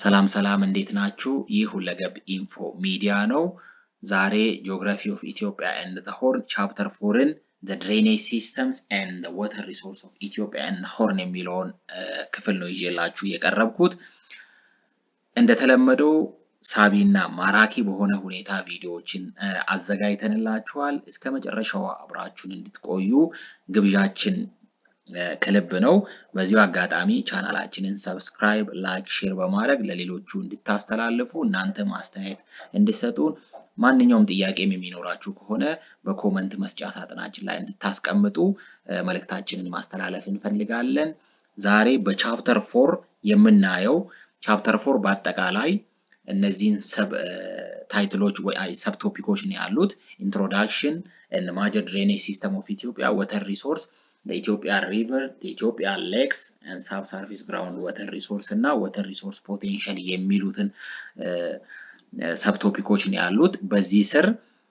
ሰላም ሰላም እንዴት ናችሁ? ይህ ሁለገብ ኢንፎ ሚዲያ ነው። ዛሬ ጂኦግራፊ ኦፍ ኢትዮጵያ ኤንድ ዘ ሆርን ቻፕተር ፎርን ዘ ድሬኔጅ ሲስተምስ ኤንድ ወተር ሪሶርስ ኦፍ ኢትዮጵያ ኤንድ ሆርን የሚለውን ክፍል ነው ይዤላችሁ የቀረብኩት። እንደተለመደው ሳቢና ማራኪ በሆነ ሁኔታ ቪዲዮዎችን አዘጋጅተንላችኋል። እስከ መጨረሻው አብራችሁን እንድትቆዩ ግብዣችን ከልብ ነው። በዚሁ አጋጣሚ ቻናላችንን ሰብስክራይብ፣ ላይክ፣ ሼር በማድረግ ለሌሎቹ እንድታስተላልፉ እናንተ ማስተያየት እንድሰጡን ማንኛውም ጥያቄም የሚኖራችሁ ከሆነ በኮመንት መስጫ ሳጥናችን ላይ እንድታስቀምጡ መልእክታችንን ማስተላለፍ እንፈልጋለን። ዛሬ በቻፕተር ፎር የምናየው ቻፕተር ፎር በአጠቃላይ እነዚህን ሰብ ታይትሎች ወይ ሰብ ቶፒኮች ነው ያሉት። ኢንትሮዳክሽን ማጀር ድሬኔጅ ሲስተም ኦፍ ኢትዮጵያ ወተር ሪሶርስ ለኢትዮጵያ ሪቨር የኢትዮጵያ ሌክስ ሳብ ሰርፌስ ግራውንድ ወተር ሪሶርስ እና ወተር ሪሶርስ ፖቴንሻል የሚሉትን ሰብቶፒኮች ነው ያሉት። በዚህ ስር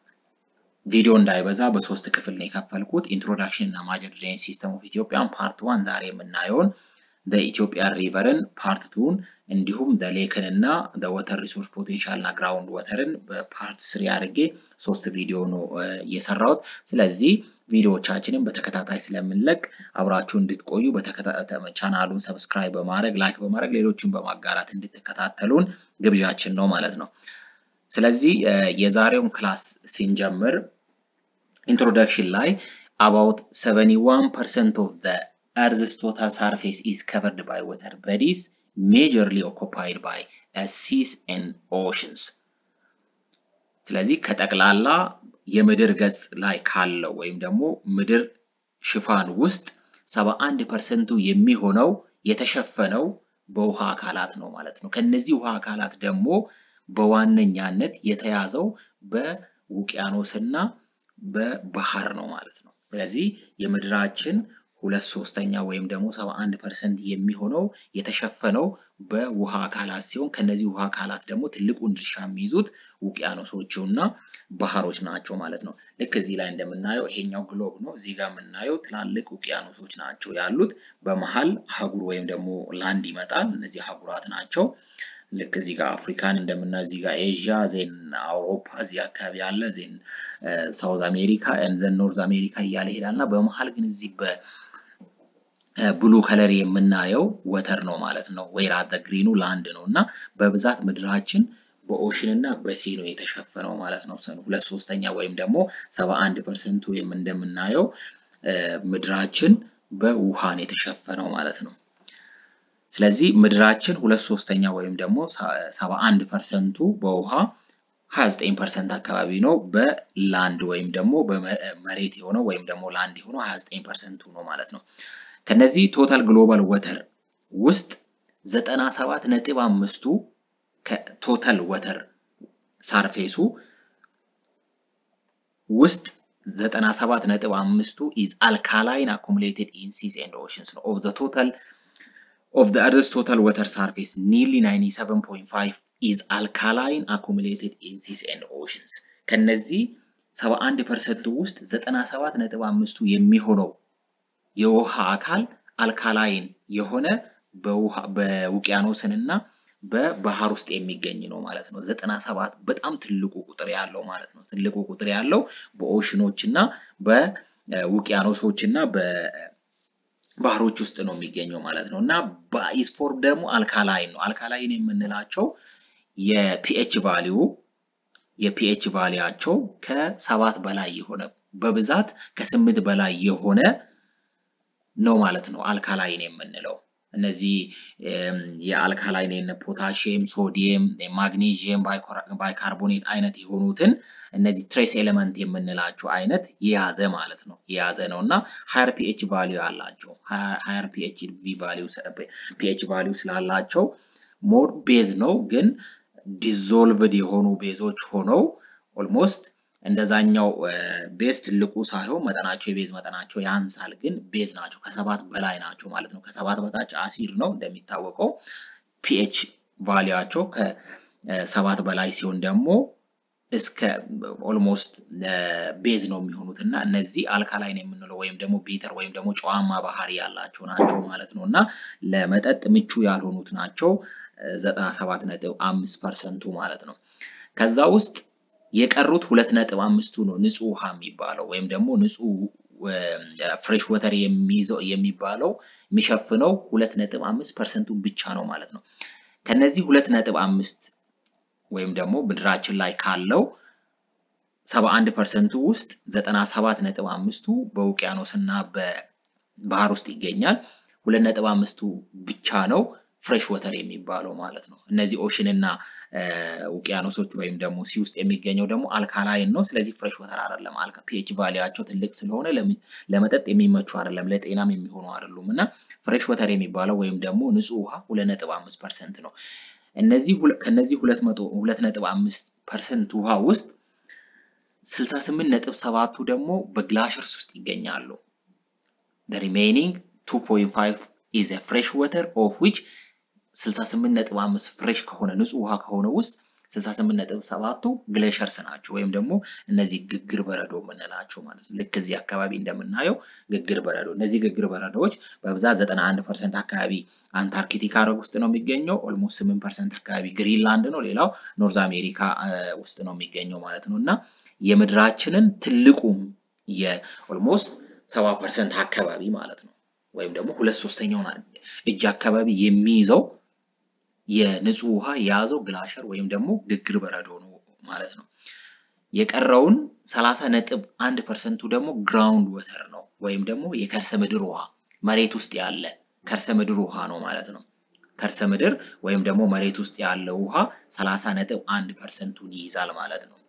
ቪዲዮ እንዳይበዛ በሶስት ክፍል ነው የከፈልኩት። ኢንትሮዳክሽን እና ማጀር ድሬኔጅ ሲስተም ኦፍ ኢትዮጵያን ፓርት ዋን ዛሬ የምናየውን ኢትዮጵያ ሪቨርን ፓርት ቱን እንዲሁም ሌክን እና ወተር ሪሶርስ ፖቴንሻል እና ግራውንድ ወተርን በፓርት ስሪ አድርጌ ሶስት ቪዲዮ ነው የሰራሁት። ስለዚህ ቪዲዮዎቻችንን በተከታታይ ስለምንለቅ አብራችሁ እንድትቆዩ ቻናሉን ሰብስክራይብ በማድረግ ላይክ በማድረግ ሌሎችን በማጋራት እንድትከታተሉን ግብዣችን ነው ማለት ነው። ስለዚህ የዛሬውን ክላስ ስንጀምር ኢንትሮዳክሽን ላይ አባውት 71 ፐርሰንት ኦፍ ዘ earth's total surface is covered by water bodies majorly occupied by seas and oceans ስለዚህ ከጠቅላላ የምድር ገጽ ላይ ካለው ወይም ደግሞ ምድር ሽፋን ውስጥ 71 ፐርሰንቱ የሚሆነው የተሸፈነው በውሃ አካላት ነው ማለት ነው። ከነዚህ ውሃ አካላት ደግሞ በዋነኛነት የተያዘው በውቅያኖስና በባህር ነው ማለት ነው። ስለዚህ የምድራችን ሁለት ሶስተኛ ወይም ደግሞ 71 ፐርሰንት የሚሆነው የተሸፈነው በውሃ አካላት ሲሆን ከነዚህ ውሃ አካላት ደግሞ ትልቁን ድርሻ የሚይዙት ውቅያኖሶቹ እና ባህሮች ናቸው ማለት ነው። ልክ እዚህ ላይ እንደምናየው ይሄኛው ግሎብ ነው። እዚህ ጋር የምናየው ትላልቅ ውቅያኖሶች ናቸው ያሉት። በመሀል አህጉር ወይም ደግሞ ላንድ ይመጣል። እነዚህ አህጉራት ናቸው። ልክ እዚህ ጋር አፍሪካን እንደምናየው እዚህ ጋር ኤዥያ፣ ዜን አውሮፓ እዚህ አካባቢ ያለ ዜን ሳውዝ አሜሪካ፣ ዘን ኖርዝ አሜሪካ እያለ ይሄዳል እና በመሀል ግን እዚህ በ ብሉ ከለር የምናየው ወተር ነው ማለት ነው። ወይራ ግሪኑ ላንድ ነው እና በብዛት ምድራችን በኦሽን እና በሲ ነው የተሸፈነው ማለት ነው። ሁለት ሶስተኛ ወይም ደግሞ ሰባ አንድ ፐርሰንቱ እንደምናየው ምድራችን በውሃን የተሸፈነው ማለት ነው። ስለዚህ ምድራችን ሁለት ሶስተኛ ወይም ደግሞ ሰባ አንድ ፐርሰንቱ በውሃ 29 ፐርሰንት አካባቢ ነው በላንድ ወይም ደግሞ በመሬት የሆነው ወይም ደግሞ ላንድ የሆነው 29 ፐርሰንቱ ነው ማለት ነው። ከነዚህ ቶታል ግሎባል ወተር ውስጥ 97 ነጥብ አምስቱ ከቶታል ወተር ሳርፌሱ ውስጥ 97 ነጥብ አምስቱ ኢዝ አልካላይን አኩሙሌትድ ኢን ሲስ ኤንድ ኦሽንስ ነው። ኦፍ ዘ ቶታል ኦፍ ዘ አርዝ ቶታል ወተር ሳርፌስ ኒርሊ 97.5 ኢዝ አልካላይን አኩሙሌትድ ኢን ሲስ ኤንድ ኦሽንስ። ከነዚህ 71 ፐርሰንቱ ውስጥ 97 ነጥብ አምስቱ የሚሆነው የውሃ አካል አልካላይን የሆነ በውቅያኖስን እና በባህር ውስጥ የሚገኝ ነው ማለት ነው። ዘጠና ሰባት በጣም ትልቁ ቁጥር ያለው ማለት ነው። ትልቁ ቁጥር ያለው በኦሽኖች እና በውቅያኖሶች እና በባህሮች ውስጥ ነው የሚገኘው ማለት ነው እና በአይስ ፎርም ደግሞ አልካላይን ነው። አልካላይን የምንላቸው የፒኤች ቫሊዩ የፒኤች ቫሊያቸው ከሰባት በላይ የሆነ በብዛት ከስምንት በላይ የሆነ ነው ማለት ነው። አልካላይን የምንለው እነዚህ የአልካላይን ፖታሽየም፣ ሶዲየም፣ ማግኔዥየም፣ ባይካርቦኔት አይነት የሆኑትን እነዚህ ትሬስ ኤሌመንት የምንላቸው አይነት የያዘ ማለት ነው የያዘ ነው እና ሀየር ፒኤች ቫሊዩ አላቸው። ሀየር ፒኤች ቫሊዩ ስላላቸው ሞር ቤዝ ነው ግን ዲዞልቭድ የሆኑ ቤዞች ሆነው ኦልሞስት እንደዛኛው ቤዝ ትልቁ ሳይሆን መጠናቸው የቤዝ መጠናቸው ያንሳል፣ ግን ቤዝ ናቸው ከሰባት በላይ ናቸው ማለት ነው። ከሰባት በታች አሲድ ነው እንደሚታወቀው። ፒኤች ቫሊያቸው ከሰባት በላይ ሲሆን ደግሞ እስከ ኦልሞስት ቤዝ ነው የሚሆኑት እና እነዚህ አልካላይን የምንለው ወይም ደግሞ ቢተር ወይም ደግሞ ጨዋማ ባህሪ ያላቸው ናቸው ማለት ነው እና ለመጠጥ ምቹ ያልሆኑት ናቸው። 97 ነጥብ አምስት ፐርሰንቱ ማለት ነው። ከዛ ውስጥ የቀሩት ሁለት ነጥብ አምስቱ ነው ንጹህ ውሃ የሚባለው ወይም ደግሞ ንጹህ ፍሬሽ ወተር የሚይዘው የሚባለው የሚሸፍነው ሁለት ነጥብ አምስት ፐርሰንቱን ብቻ ነው ማለት ነው። ከነዚህ ሁለት ነጥብ አምስት ወይም ደግሞ ምድራችን ላይ ካለው ሰባ አንድ ፐርሰንቱ ውስጥ ዘጠና ሰባት ነጥብ አምስቱ በውቅያኖስ እና በባህር ውስጥ ይገኛል። ሁለት ነጥብ አምስቱ ብቻ ነው ፍሬሽ ወተር የሚባለው ማለት ነው። እነዚህ ኦሽን እና ውቅያኖሶች ወይም ደግሞ ሲ ውስጥ የሚገኘው ደግሞ አልካላይን ነው። ስለዚህ ፍሬሽ ወተር አይደለም። ፒኤች ቫሊያቸው ትልቅ ስለሆነ ለመጠጥ የሚመቹ አይደለም፣ ለጤናም የሚሆኑ አይደሉም እና ፍሬሽ ወተር የሚባለው ወይም ደግሞ ንጹህ ውሃ ሁለት ነጥብ አምስት ፐርሰንት ነው። እነዚህ ከነዚህ ሁለት መቶ ሁለት ነጥብ አምስት ፐርሰንት ውሃ ውስጥ ስልሳ ስምንት ነጥብ ሰባቱ ደግሞ በግላሸርስ ውስጥ ይገኛሉ። ሪሜይኒንግ ቱ ፖይንት ፋይቭ ኢዝ ፍሬሽ ወተር ኦፍ ዊች 68.5 ፍሬሽ ከሆነ ንጹህ ውሃ ከሆነ ውስጥ 68.7ቱ ግሌሸርስ ናቸው ወይም ደግሞ እነዚህ ግግር በረዶ የምንላቸው ማለት ነው። ልክ እዚህ አካባቢ እንደምናየው ግግር በረዶ እነዚህ ግግር በረዶዎች በብዛት 91 ፐርሰንት አካባቢ አንታርክቲካ ውስጥ ነው የሚገኘው። ኦልሞስት 8 ፐርሰንት አካባቢ ግሪንላንድ ነው። ሌላው ኖርዝ አሜሪካ ውስጥ ነው የሚገኘው ማለት ነው እና የምድራችንን ትልቁም የኦልሞስት 70 ፐርሰንት አካባቢ ማለት ነው ወይም ደግሞ ሁለት ሶስተኛውን እጅ አካባቢ የሚይዘው የንጹህ ውሃ የያዘው ግላሸር ወይም ደግሞ ግግር በረዶ ነው ማለት ነው። የቀረውን 30 ነጥብ አንድ ፐርሰንቱ ደግሞ ግራውንድ ወተር ነው ወይም ደግሞ የከርሰ ምድር ውሃ መሬት ውስጥ ያለ ከርሰ ምድር ውሃ ነው ማለት ነው። ከርሰ ምድር ወይም ደግሞ መሬት ውስጥ ያለው ውሃ 30 ነጥብ አንድ ፐርሰንቱን ይይዛል ማለት ነው።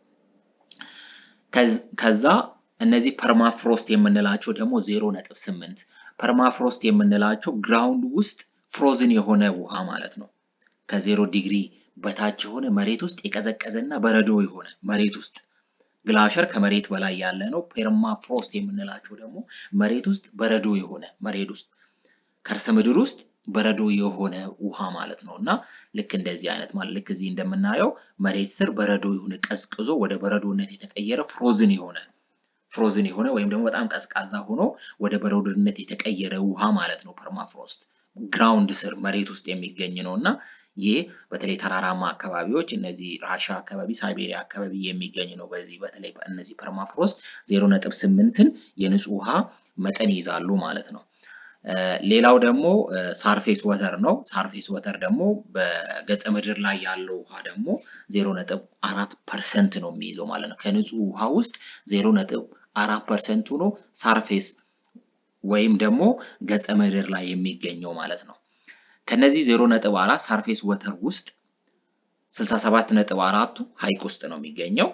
ከዛ እነዚህ ፐርማፍሮስት የምንላቸው ደግሞ 0.8 ፐርማፍሮስት የምንላቸው ግራውንድ ውስጥ ፍሮዝን የሆነ ውሃ ማለት ነው። ከዜሮ ዲግሪ በታች የሆነ መሬት ውስጥ የቀዘቀዘ እና በረዶ የሆነ መሬት ውስጥ ግላሸር ከመሬት በላይ ያለ ነው። ፐርማፍሮስት የምንላቸው ደግሞ መሬት ውስጥ በረዶ የሆነ መሬት ውስጥ ከርሰ ምድር ውስጥ በረዶ የሆነ ውሃ ማለት ነው እና ልክ እንደዚህ አይነት ማለት ልክ እዚህ እንደምናየው መሬት ስር በረዶ የሆነ ቀዝቅዞ ወደ በረዶነት የተቀየረ ፍሮዝን የሆነ ፍሮዝን የሆነ ወይም ደግሞ በጣም ቀዝቃዛ ሆኖ ወደ በረዶነት የተቀየረ ውሃ ማለት ነው ፐርማፍሮስት ግራውንድ ስር መሬት ውስጥ የሚገኝ ነው እና ይህ በተለይ ተራራማ አካባቢዎች እነዚህ ራሻ አካባቢ ሳይቤሪያ አካባቢ የሚገኝ ነው። በዚህ በተለይ እነዚህ ፐርማፍሮስት ዜሮ ነጥብ ስምንትን የንጹህ ውሃ መጠን ይይዛሉ ማለት ነው። ሌላው ደግሞ ሳርፌስ ወተር ነው። ሳርፌስ ወተር ደግሞ በገጸ ምድር ላይ ያለው ውሃ ደግሞ ዜሮ ነጥብ አራት ፐርሰንት ነው የሚይዘው ማለት ነው። ከንጹህ ውሃ ውስጥ ዜሮ ነጥብ አራት ፐርሰንቱ ነው ሳርፌስ ወይም ደግሞ ገጸ ምድር ላይ የሚገኘው ማለት ነው። ከነዚህ ዜሮ ነጥብ አራት ሳርፌስ ወተር ውስጥ ስልሳ ሰባት ነጥብ አራቱ ሀይቅ ውስጥ ነው የሚገኘው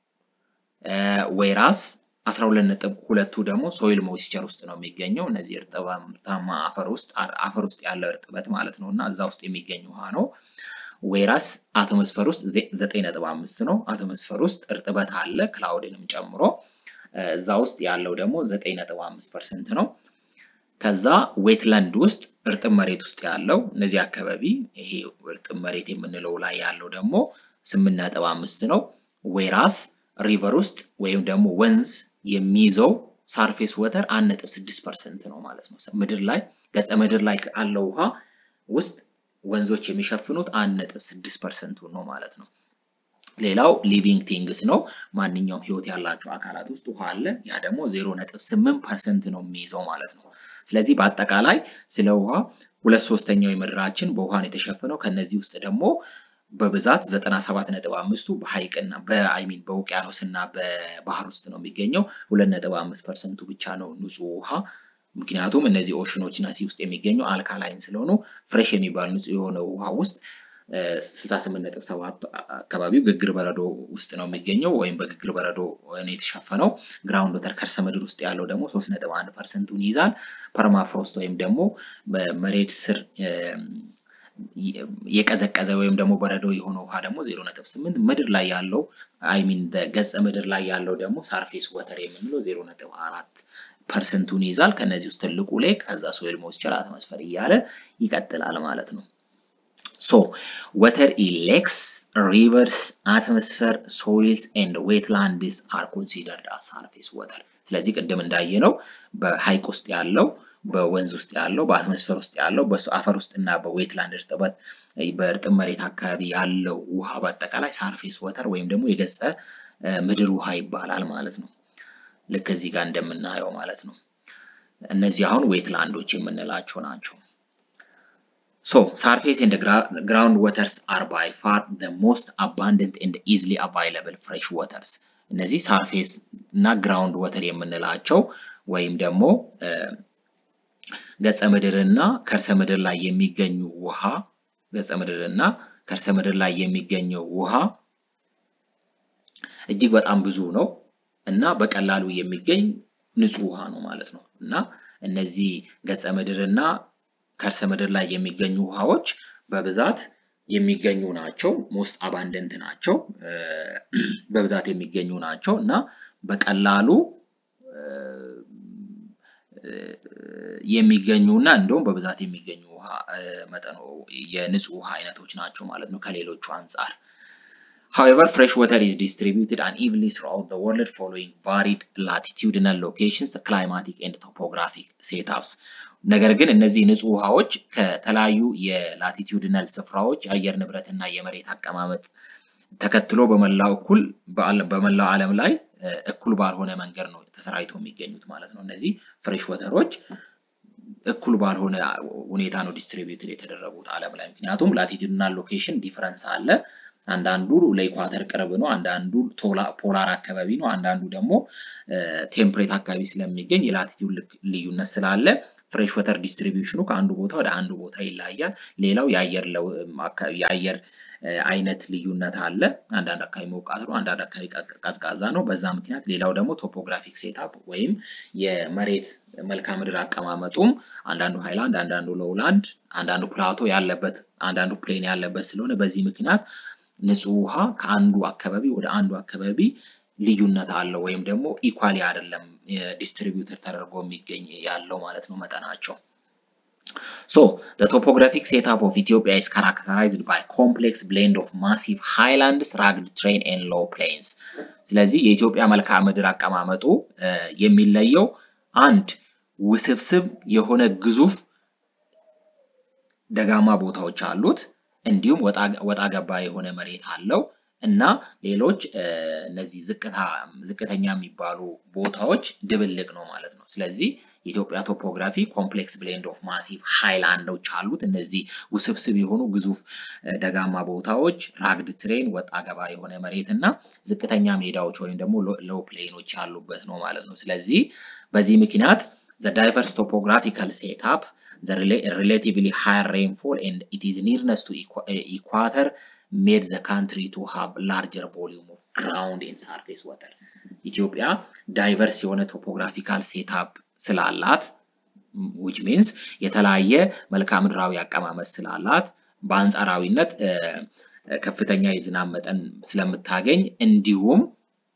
ወይራስ አስራ ሁለት ነጥብ ሁለቱ ደግሞ ሶይል ሞይስቸር ውስጥ ነው የሚገኘው። እነዚህ እርጥበታማ አፈር ውስጥ አፈር ውስጥ ያለ እርጥበት ማለት ነው እና እዛ ውስጥ የሚገኝ ውሃ ነው። ወይራስ አቶሞስፈር ውስጥ ዘጠኝ ነጥብ አምስት ነው። አቶሞስፈር ውስጥ እርጥበት አለ ክላውድንም ጨምሮ እዛ ውስጥ ያለው ደግሞ ዘጠኝ ነጥብ አምስት ፐርሰንት ነው። ከዛ ዌትላንድ ውስጥ እርጥብ መሬት ውስጥ ያለው እነዚህ አካባቢ ይሄ እርጥብ መሬት የምንለው ላይ ያለው ደግሞ ስምንት ነጥብ አምስት ነው። ዌራስ ሪቨር ውስጥ ወይም ደግሞ ወንዝ የሚይዘው ሳርፌስ ወተር አንድ ነጥብ ስድስት ፐርሰንት ነው ማለት ነው። ምድር ላይ ገጸ ምድር ላይ ካለው ውሃ ውስጥ ወንዞች የሚሸፍኑት አንድ ነጥብ ስድስት ፐርሰንቱ ነው ማለት ነው። ሌላው ሊቪንግ ቲንግስ ነው። ማንኛውም ህይወት ያላቸው አካላት ውስጥ ውሃ አለ። ያ ደግሞ ዜሮ ነጥብ ስምንት ፐርሰንት ነው የሚይዘው ማለት ነው። ስለዚህ በአጠቃላይ ስለ ውሃ ሁለት ሶስተኛው የምድራችን በውሃ ነው የተሸፈነው። ከነዚህ ውስጥ ደግሞ በብዛት ዘጠና ሰባት ነጥብ አምስቱ በሀይቅና በአይሚን በውቅያኖስ እና በባህር ውስጥ ነው የሚገኘው። ሁለት ነጥብ አምስት ፐርሰንቱ ብቻ ነው ንጹህ ውሃ። ምክንያቱም እነዚህ ኦሽኖች እና ሲ ውስጥ የሚገኘው አልካላይን ስለሆኑ ፍሬሽ የሚባል ንጹህ የሆነ ውሃ ውስጥ 68.7 አካባቢው ግግር በረዶ ውስጥ ነው የሚገኘው ወይም በግግር በረዶ ነው የተሸፈነው። ግራውንድ ወተር ከርሰ ምድር ውስጥ ያለው ደግሞ 3.1 ፐርሰንቱን ይይዛል። ፐርማፍሮስት ወይም ደግሞ በመሬት ስር የቀዘቀዘ ወይም ደግሞ በረዶ የሆነ ውሃ ደግሞ 0.8 ምድር ላይ ያለው አይሚን በገጸ ምድር ላይ ያለው ደግሞ ሳርፌስ ወተር የምንለው 0.4 ፐርሰንቱን ይይዛል። ከነዚህ ውስጥ ትልቁ ሌክ ከዛ ሶይል ሞይስቸር አትሞስፈር እያለ ይቀጥላል ማለት ነው። ሶ ወተር ኢን ሌክስ ሪቨርስ አትሞስፈር ሶይልስ ኤንድ ዌትላንድስ አር ኮንሲደርድ አስ ሳርፌስ ወተር። ስለዚህ ቅድም እንዳየነው በሀይቅ ውስጥ ያለው በወንዝ ውስጥ ያለው በአትሞስፌር ውስጥ ያለው በአፈር ውስጥ እና በዌትላንድ እርጥበት በእርጥብ መሬት አካባቢ ያለው ውሃ በአጠቃላይ ሳርፌስ ወተር ወይም ደግሞ የገጸ ምድር ውሃ ይባላል ማለት ነው። ልክ እዚህ ጋር እንደምናየው ማለት ነው። እነዚህ አሁን ዌትላንዶች የምንላቸው ናቸው። ሶ ሳርፌስ ኤንድ ግራውንድ ወተርስ አር ባይ ፋር ዘ ሞስት አባንደንት ኤንድ ኢዝሊ አቫይለብል ፍሬሽ ወተርስ። እነዚህ ሳርፌስ እና ግራውንድ ወተር የምንላቸው ወይም ደግሞ ገጸ ምድር እና ከርሰ ምድር ላይ የሚገኙ ውሃ ገጸ ምድር እና ከርሰ ምድር ላይ የሚገኘው ውሃ እጅግ በጣም ብዙ ነው እና በቀላሉ የሚገኝ ንጹህ ውሃ ነው ማለት ነው እና እነዚህ ገጸ ምድር እና ከርሰ ምድር ላይ የሚገኙ ውሃዎች በብዛት የሚገኙ ናቸው። ሞስት አባንደንት ናቸው፣ በብዛት የሚገኙ ናቸው እና በቀላሉ የሚገኙ እና እንደውም በብዛት የሚገኙ ውሃ መጠኑ የንጹህ ውሃ አይነቶች ናቸው ማለት ነው ከሌሎቹ አንጻር። However, fresh water is distributed unevenly throughout the world following varied latitudinal locations, climatic and topographic setups. ነገር ግን እነዚህ ንጹህ ውሃዎች ከተለያዩ የላቲቲዩድናል ስፍራዎች የአየር ንብረት እና የመሬት አቀማመጥ ተከትሎ በመላው እኩል በመላው ዓለም ላይ እኩል ባልሆነ መንገድ ነው ተሰራጭተው የሚገኙት ማለት ነው። እነዚህ ፍሬሽ ወተሮች እኩል ባልሆነ ሁኔታ ነው ዲስትሪቢዩትድ የተደረጉት ዓለም ላይ። ምክንያቱም ላቲቲዩድናል ሎኬሽን ዲፈረንስ አለ። አንዳንዱ ለኢኳተር ቅርብ ነው፣ አንዳንዱ ፖላር አካባቢ ነው፣ አንዳንዱ ደግሞ ቴምፕሬት አካባቢ ስለሚገኝ የላቲቲዩድ ልዩነት ስላለ ፍሬሽ ወተር ዲስትሪቢዩሽኑ ከአንዱ ቦታ ወደ አንዱ ቦታ ይለያያል። ሌላው የአየር አይነት ልዩነት አለ። አንዳንድ አካባቢ ሞቃት ነው፣ አንዳንድ አካባቢ ቀዝቃዛ ነው። በዛ ምክንያት ሌላው ደግሞ ቶፖግራፊክ ሴታፕ ወይም የመሬት መልክዓ ምድር አቀማመጡም አንዳንዱ ሃይላንድ፣ አንዳንዱ ሎውላንድ፣ አንዳንዱ ፕላቶ ያለበት፣ አንዳንዱ ፕሌን ያለበት ስለሆነ በዚህ ምክንያት ንጹህ ውሃ ከአንዱ አካባቢ ወደ አንዱ አካባቢ ልዩነት አለው ወይም ደግሞ ኢኳሊ አይደለም ዲስትሪቢዩተር ተደርጎ የሚገኝ ያለው ማለት ነው መጠናቸው። So, the topographic setup of Ethiopia is characterized by complex blend of massive highlands, rugged terrain and low plains. ስለዚህ የኢትዮጵያ መልክዓ ምድር አቀማመጡ የሚለየው አንድ ውስብስብ የሆነ ግዙፍ ደጋማ ቦታዎች አሉት፣ እንዲሁም ወጣ ገባ የሆነ መሬት አለው እና ሌሎች እነዚህ ዝቅተኛ የሚባሉ ቦታዎች ድብልቅ ነው ማለት ነው። ስለዚህ የኢትዮጵያ ቶፖግራፊ ኮምፕሌክስ ብሌንድ ኦፍ ማሲቭ ሃይላንዶች አሉት። እነዚህ ውስብስብ የሆኑ ግዙፍ ደጋማ ቦታዎች፣ ራግድ ትሬን ወጣ ገባ የሆነ መሬት እና ዝቅተኛ ሜዳዎች ወይም ደግሞ ሎው ፕሌኖች ያሉበት ነው ማለት ነው። ስለዚህ በዚህ ምክንያት ዘ ዳይቨርስ ቶፖግራፊካል ሴትአፕ the relatively higher rainfall and it is nearness to equator made the country to have larger volume of ground and surface water. ኢትዮጵያ ዳይቨርስ የሆነ ቶፖግራፊካል ሴታፕ ስላላት which means የተለያየ መልክዓ ምድራዊ አቀማመጥ ስላላት በአንጻራዊነት ከፍተኛ የዝናብ መጠን ስለምታገኝ እንዲሁም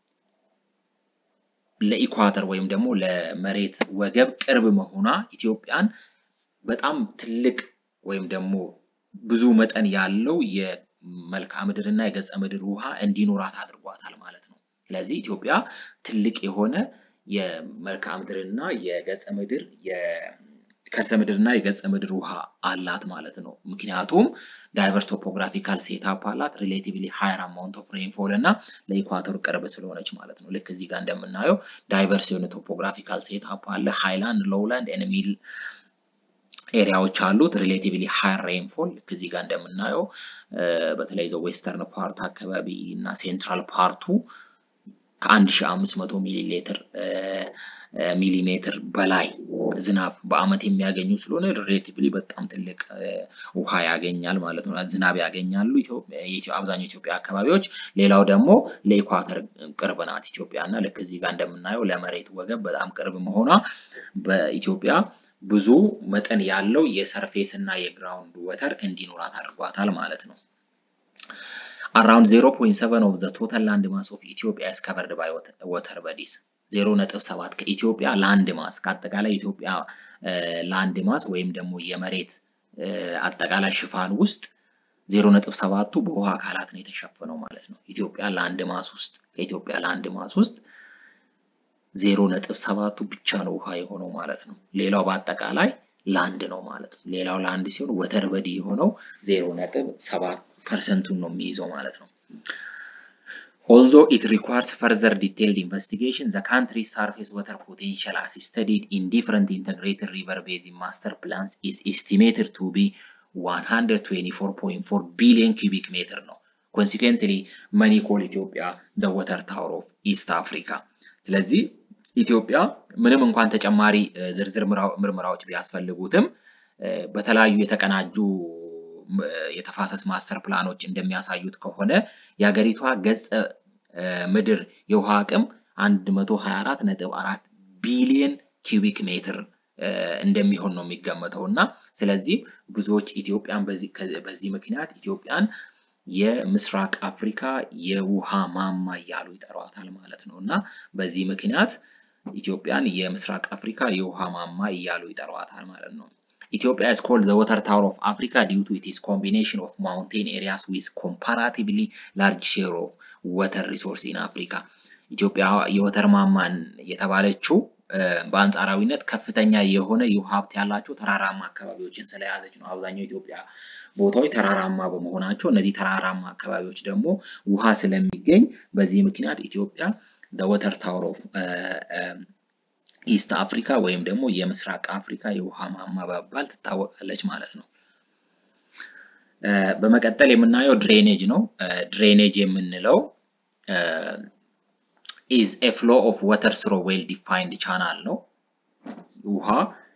ለኢኳተር ወይም ደግሞ ለመሬት ወገብ ቅርብ መሆኗ ኢትዮጵያን በጣም ትልቅ ወይም ደግሞ ብዙ መጠን ያለው የመልክዓ ምድር እና የገጸ ምድር ውሃ እንዲኖራት አድርጓታል ማለት ነው። ስለዚህ ኢትዮጵያ ትልቅ የሆነ የመልክዓ ምድር እና የገጸ ምድር የከርሰ ምድር እና የገጸ ምድር ውሃ አላት ማለት ነው። ምክንያቱም ዳይቨርስ ቶፖግራፊካል ሴታፕ አላት፣ ሪሌቲቭሊ ሃየር አማውንት ኦፍ ሬንፎል እና ለኢኳተሩ ቅርብ ስለሆነች ማለት ነው። ልክ እዚህ ጋር እንደምናየው ዳይቨርስ የሆነ ቶፖግራፊካል ሴታፕ አለ። ሃይላንድ፣ ሎውላንድ ኤንድ ሚድል ኤሪያዎች አሉት። ሪሌቲቭሊ ሃየር ሬንፎል ልክ እዚህ ጋር እንደምናየው በተለይ ዘ ዌስተርን ፓርት አካባቢ እና ሴንትራል ፓርቱ ከ1500 ሚሊ ሊትር ሚሊሜትር በላይ ዝናብ በአመት የሚያገኙ ስለሆነ ሪሌቲቭሊ በጣም ትልቅ ውሃ ያገኛል ማለት ነው። ዝናብ ያገኛሉ አብዛኛው ኢትዮጵያ አካባቢዎች። ሌላው ደግሞ ለኢኳተር ቅርብ ናት ኢትዮጵያ እና ልክ እዚህ ጋር እንደምናየው ለመሬት ወገብ በጣም ቅርብ መሆኗ በኢትዮጵያ ብዙ መጠን ያለው የሰርፌስ እና የግራውንድ ወተር እንዲኖራት አድርጓታል ማለት ነው። አራውንድ 0.7 ኦፍ ዘ ቶታል ላንድ ማስ ኦፍ ኢትዮጵያ is covered by water bodies 0.7 ከኢትዮጵያ ላንድ ማስ ከአጠቃላይ ኢትዮጵያ ላንድ ማስ ወይም ደግሞ የመሬት አጠቃላይ ሽፋን ውስጥ 0.7ቱ በውሃ አካላት ነው የተሸፈነው ማለት ነው። ኢትዮጵያ ላንድ ማስ ውስጥ ከኢትዮጵያ ላንድ ማስ ውስጥ ዜሮ ነጥብ ሰባቱ ብቻ ነው ውሃ የሆነው ማለት ነው። ሌላው በአጠቃላይ ላንድ ነው ማለት ነው። ሌላው ላንድ ሲሆን ወተር በዲ የሆነው ዜሮ ነጥብ ሰባት ፐርሰንቱን ነው የሚይዘው ማለት ነው። Although it requires further detailed investigation, the country's surface water potential as studied in different integrated river basin master plans is estimated to be 124.4 billion cubic meter ነው። Consequently, many call Ethiopia the water tower of East Africa. ስለዚህ ኢትዮጵያ ምንም እንኳን ተጨማሪ ዝርዝር ምርመራዎች ቢያስፈልጉትም በተለያዩ የተቀናጁ የተፋሰስ ማስተር ፕላኖች እንደሚያሳዩት ከሆነ የሀገሪቷ ገጸ ምድር የውሃ አቅም 124.4 ቢሊዮን ኪዩቢክ ሜትር እንደሚሆን ነው የሚገመተው እና ስለዚህ ብዙዎች ኢትዮጵያን በዚህ ምክንያት ኢትዮጵያን የምስራቅ አፍሪካ የውሃ ማማ እያሉ ይጠሯታል ማለት ነው እና በዚህ ምክንያት ኢትዮጵያን የምስራቅ አፍሪካ የውሃ ማማ እያሉ ይጠሯታል ማለት ነው። Ethiopia is called the water tower of Africa due to its combination of mountain areas with comparatively large share of water resource in Africa. ኢትዮጵያ የወተር ማማን የተባለችው በአንጻራዊነት ከፍተኛ የሆነ የውሃ ሀብት ያላቸው ተራራማ አካባቢዎችን ስለያዘች ነው። አብዛኛው ኢትዮጵያ ቦታዎች ተራራማ በመሆናቸው እነዚህ ተራራማ አካባቢዎች ደግሞ ውሃ ስለሚገኝ በዚህ ምክንያት ኢትዮጵያ ወተር ታወር ኦፍ ኢስት አፍሪካ ወይም ደግሞ የምስራቅ አፍሪካ የውሃ ማማ በመባል ትታወቃለች ማለት ነው። በመቀጠል የምናየው ድሬኔጅ ነው። ድሬኔጅ የምንለው ኢዝ ኤ ፍሎ ኦፍ ወተር ስሮ ዌል ዲፋይንድ ቻናል ነው። ውሃ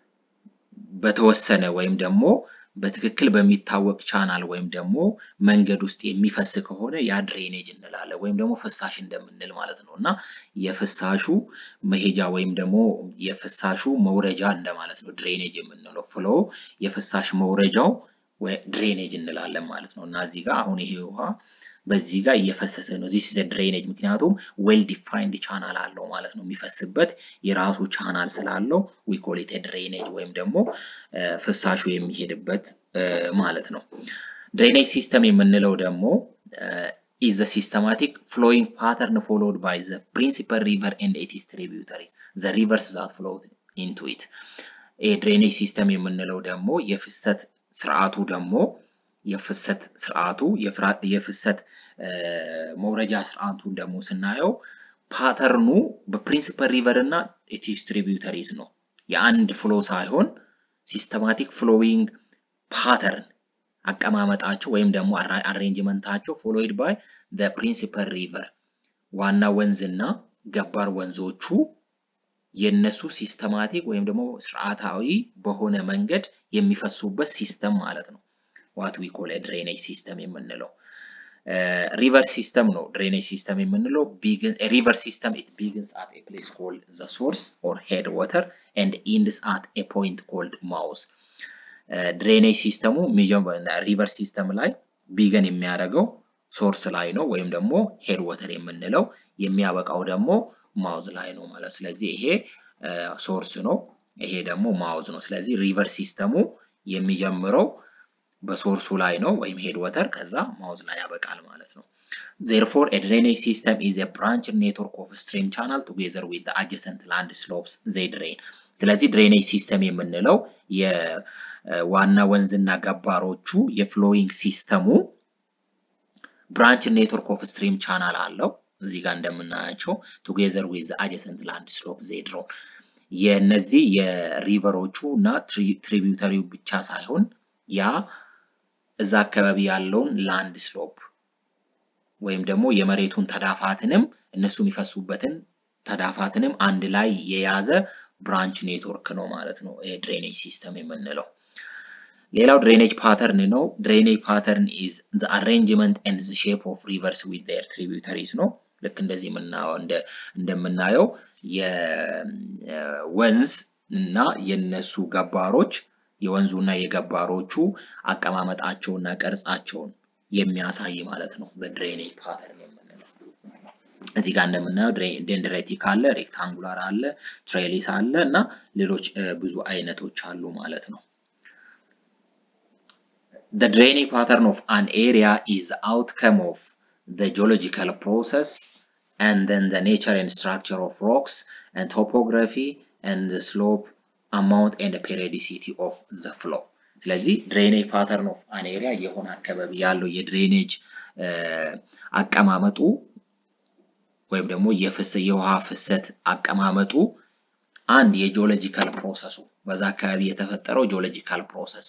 በተወሰነ ወይም ደግሞ በትክክል በሚታወቅ ቻናል ወይም ደግሞ መንገድ ውስጥ የሚፈስ ከሆነ ያ ድሬኔጅ እንላለን ወይም ደግሞ ፍሳሽ እንደምንል ማለት ነው እና የፍሳሹ መሄጃ ወይም ደግሞ የፍሳሹ መውረጃ እንደማለት ነው ድሬኔጅ የምንለው ፍሎ የፍሳሽ መውረጃው ድሬኔጅ እንላለን ማለት ነው እና እዚህ ጋር አሁን ይሄ ውሃ በዚህ ጋር እየፈሰሰ ነው። ዚስ ኢዝ ድሬኔጅ ምክንያቱም ዌል ዲፋይንድ ቻናል አለው ማለት ነው። የሚፈስበት የራሱ ቻናል ስላለው ዊ ኮል ኢት ድሬኔጅ ወይም ደግሞ ፍሳሹ የሚሄድበት ማለት ነው። ድሬኔጅ ሲስተም የምንለው ደግሞ ኢዝ ዘ ሲስተማቲክ ፍሎዊንግ ፓተርን ፎሎድ ባይ ዘ ፕሪንሲፐል ሪቨር ኤንድ ኢትስ ትሪቢዩተሪስ ዘ ሪቨርስ ዛት ፍሎድ ኢንቱ ኢት። ይህ ድሬኔጅ ሲስተም የምንለው ደግሞ የፍሰት ስርዓቱ ደግሞ የፍሰት ስርዓቱ የፍሰት መውረጃ ስርዓቱን ደግሞ ስናየው ፓተርኑ በፕሪንሲፐል ሪቨር እና ኢትስ ትሪቢዩተሪስ ነው። የአንድ ፍሎ ሳይሆን ሲስተማቲክ ፍሎዊንግ ፓተርን አቀማመጣቸው ወይም ደግሞ አሬንጅመንታቸው ፎሎይድ ባይ ፕሪንሲፐል ሪቨር ዋና ወንዝና ገባር ወንዞቹ የነሱ ሲስተማቲክ ወይም ደግሞ ስርዓታዊ በሆነ መንገድ የሚፈሱበት ሲስተም ማለት ነው። ዋት ዊ ኮል ድሬኔጅ ሲስተም የምንለው ሪቨር ሲስተም ነው። ድሬኔጅ ሲስተም የምንለው ሪቨር ሲስተም ኢት ቢግንስ አት ኤ ፕሌስ ኮልድ ዘ ሶርስ ኦር ሄድ ዋተር ኤንድ ኢንድስ አት ኤ ፖይንት ኮልድ ማውስ። ድሬኔጅ ሲስተሙ ሪቨር ሲስተም ላይ ቢገን የሚያደርገው ሶርስ ላይ ነው ወይም ደግሞ ሄድ ወተር የምንለው የሚያበቃው ደግሞ ማውዝ ላይ ነው ማለት ስለዚህ ይሄ ሶርስ ነው፣ ይሄ ደግሞ ማውዝ ነው። ስለዚህ ሪቨር ሲስተሙ የሚጀምረው በሶርሱ ላይ ነው ወይም ሄድ ወተር ከዛ ማውዝ ላይ ያበቃል ማለት ነው። ዜርፎር ኤ ድሬኔጅ ሲስተም ኢዝ ኤ ብራንች ኔትወርክ ኦፍ ስትሪም ቻናል ቱጌዘር ዊዝ አጀሰንት ላንድ ስሎፕስ ዘይ ድሬን። ስለዚህ ድሬኔጅ ሲስተም የምንለው የዋና ወንዝና ገባሮቹ የፍሎዊንግ ሲስተሙ ብራንች ኔትወርክ ኦፍ ስትሪም ቻናል አለው እዚህ ጋር እንደምናያቸው ቱጌዘር ዊዝ አጀሰንት ላንድ ስሎፕ ዘይ ድሮን የነዚህ የሪቨሮቹ እና ትሪቢዩተሪው ብቻ ሳይሆን ያ እዛ አካባቢ ያለውን ላንድ ስሎፕ ወይም ደግሞ የመሬቱን ተዳፋትንም እነሱ የሚፈሱበትን ተዳፋትንም አንድ ላይ የያዘ ብራንች ኔትወርክ ነው ማለት ነው ድሬኔጅ ሲስተም የምንለው። ሌላው ድሬኔጅ ፓተርን ነው። ድሬኔጅ ፓተርን ኢዝ ዘ አሬንጅመንት ኤንድ ዘ ሼፕ ኦፍ ሪቨርስ ዊዝ ዜር ትሪቢዩተሪስ ነው። ልክ እንደዚህ እንደምናየው የወንዝ እና የነሱ ገባሮች የወንዙ እና የገባሮቹ አቀማመጣቸውና ቅርጻቸውን የሚያሳይ ማለት ነው በድሬኔጅ ፓተርን የምንለው። እዚህ ጋር እንደምናየው ደንድሬቲክ አለ፣ ሬክታንጉላር አለ፣ ትሬሊስ አለ እና ሌሎች ብዙ አይነቶች አሉ ማለት ነው። The draining pattern of an area is the outcome of the geological process and then the nature and structure of rocks and topography and the slope amount and the periodicity of the flow ስለዚህ ድሬኔጅ ፓተርን ኦፍ አን ኤሪያ የሆነ አካባቢ ያለው የድሬኔጅ አቀማመጡ ወይም ደግሞ የውሃ ፍሰት አቀማመጡ አንድ የጂኦሎጂካል ፕሮሰሱ በዛ አካባቢ የተፈጠረው ጂኦሎጂካል ፕሮሰስ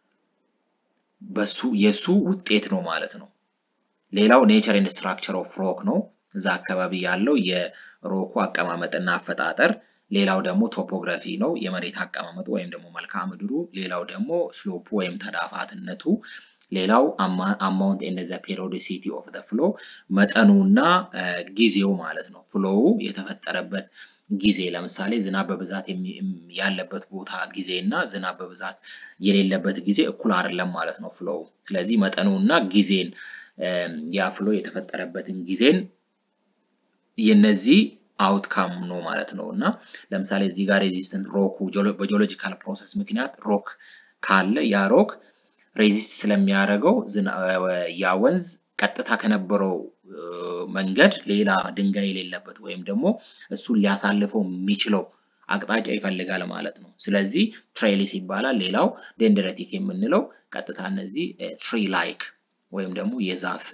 በሱ የሱ ውጤት ነው ማለት ነው። ሌላው ኔቸር ኤንድ ስትራክቸር ኦፍ ሮክ ነው። እዛ አካባቢ ያለው የሮኩ አቀማመጥና አፈጣጠር። ሌላው ደግሞ ቶፖግራፊ ነው፣ የመሬት አቀማመጡ ወይም ደግሞ መልክዓ ምድሩ። ሌላው ደግሞ ስሎፑ ወይም ተዳፋትነቱ። ሌላው አማውንት ኤንድ ዘ ፔሪዮዲሲቲ ኦፍ ዘ ፍሎ መጠኑና ጊዜው ማለት ነው። ፍሎው የተፈጠረበት ጊዜ ለምሳሌ ዝናብ በብዛት ያለበት ቦታ ጊዜ እና ዝናብ በብዛት የሌለበት ጊዜ እኩል አይደለም ማለት ነው ፍሎው። ስለዚህ መጠኑና ጊዜን ያ ፍሎ የተፈጠረበትን ጊዜን የነዚህ አውትካም ነው ማለት ነው እና ለምሳሌ እዚህ ጋር ሬዚስተንት ሮኩ በጂኦሎጂካል ፕሮሰስ ምክንያት ሮክ ካለ ያ ሮክ ሬዚስት ስለሚያደርገው ያ ወንዝ ቀጥታ ከነበረው መንገድ ሌላ ድንጋይ የሌለበት ወይም ደግሞ እሱን ሊያሳልፈው የሚችለው አቅጣጫ ይፈልጋል ማለት ነው። ስለዚህ ትሬሊስ ይባላል። ሌላው ደንደረቲክ የምንለው ቀጥታ እነዚህ ትሪ ላይክ ወይም ደግሞ የዛፍ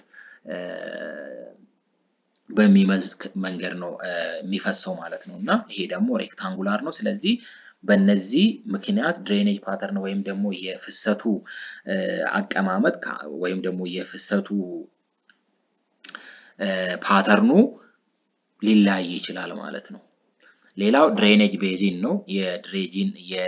በሚመስል መንገድ ነው የሚፈሰው ማለት ነው እና ይሄ ደግሞ ሬክታንጉላር ነው። ስለዚህ በነዚህ ምክንያት ድሬኔጅ ፓተርን ወይም ደግሞ የፍሰቱ አቀማመጥ ወይም ደግሞ የፍሰቱ ፓተርኑ ሊለያይ ይችላል ማለት ነው። ሌላው ድሬኔጅ ቤዚን ነው። የድሬጂን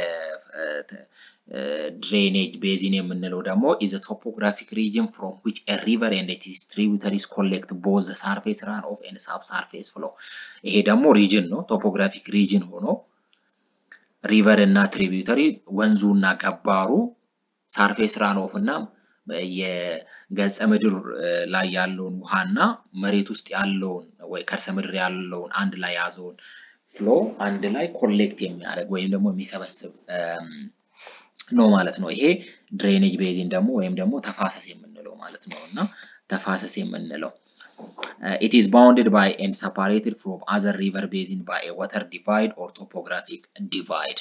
የድሬኔጅ ቤዚን የምንለው ደግሞ ኢዝ ቶፖግራፊክ ሪጅን ፍሮም ዊች ኤ ሪቨር ኤንድ ኢትስ ትሪቢዩተሪስ ኮሌክት ቦዝ ሳርፌስ ራን ኦፍ ኤንድ ሳብ ሳርፌስ ፍሎ። ይሄ ደግሞ ሪጅን ነው። ቶፖግራፊክ ሪጅን ሆኖ ሪቨር እና ትሪቢዩተሪ ወንዙ እና ገባሩ ሳርፌስ ራን ኦፍ እና የገጸ ምድር ላይ ያለውን ውሃና መሬት ውስጥ ያለውን ወይ ከርሰ ምድር ያለውን አንድ ላይ ያዘውን ፍሎ አንድ ላይ ኮሌክት የሚያደርግ ወይም ደግሞ የሚሰበስብ ነው ማለት ነው። ይሄ ድሬኔጅ ቤዚን ደግሞ ወይም ደግሞ ተፋሰስ የምንለው ማለት ነው እና ተፋሰስ የምንለው it is bounded by and separated from other river basin by a water divide or topographic divide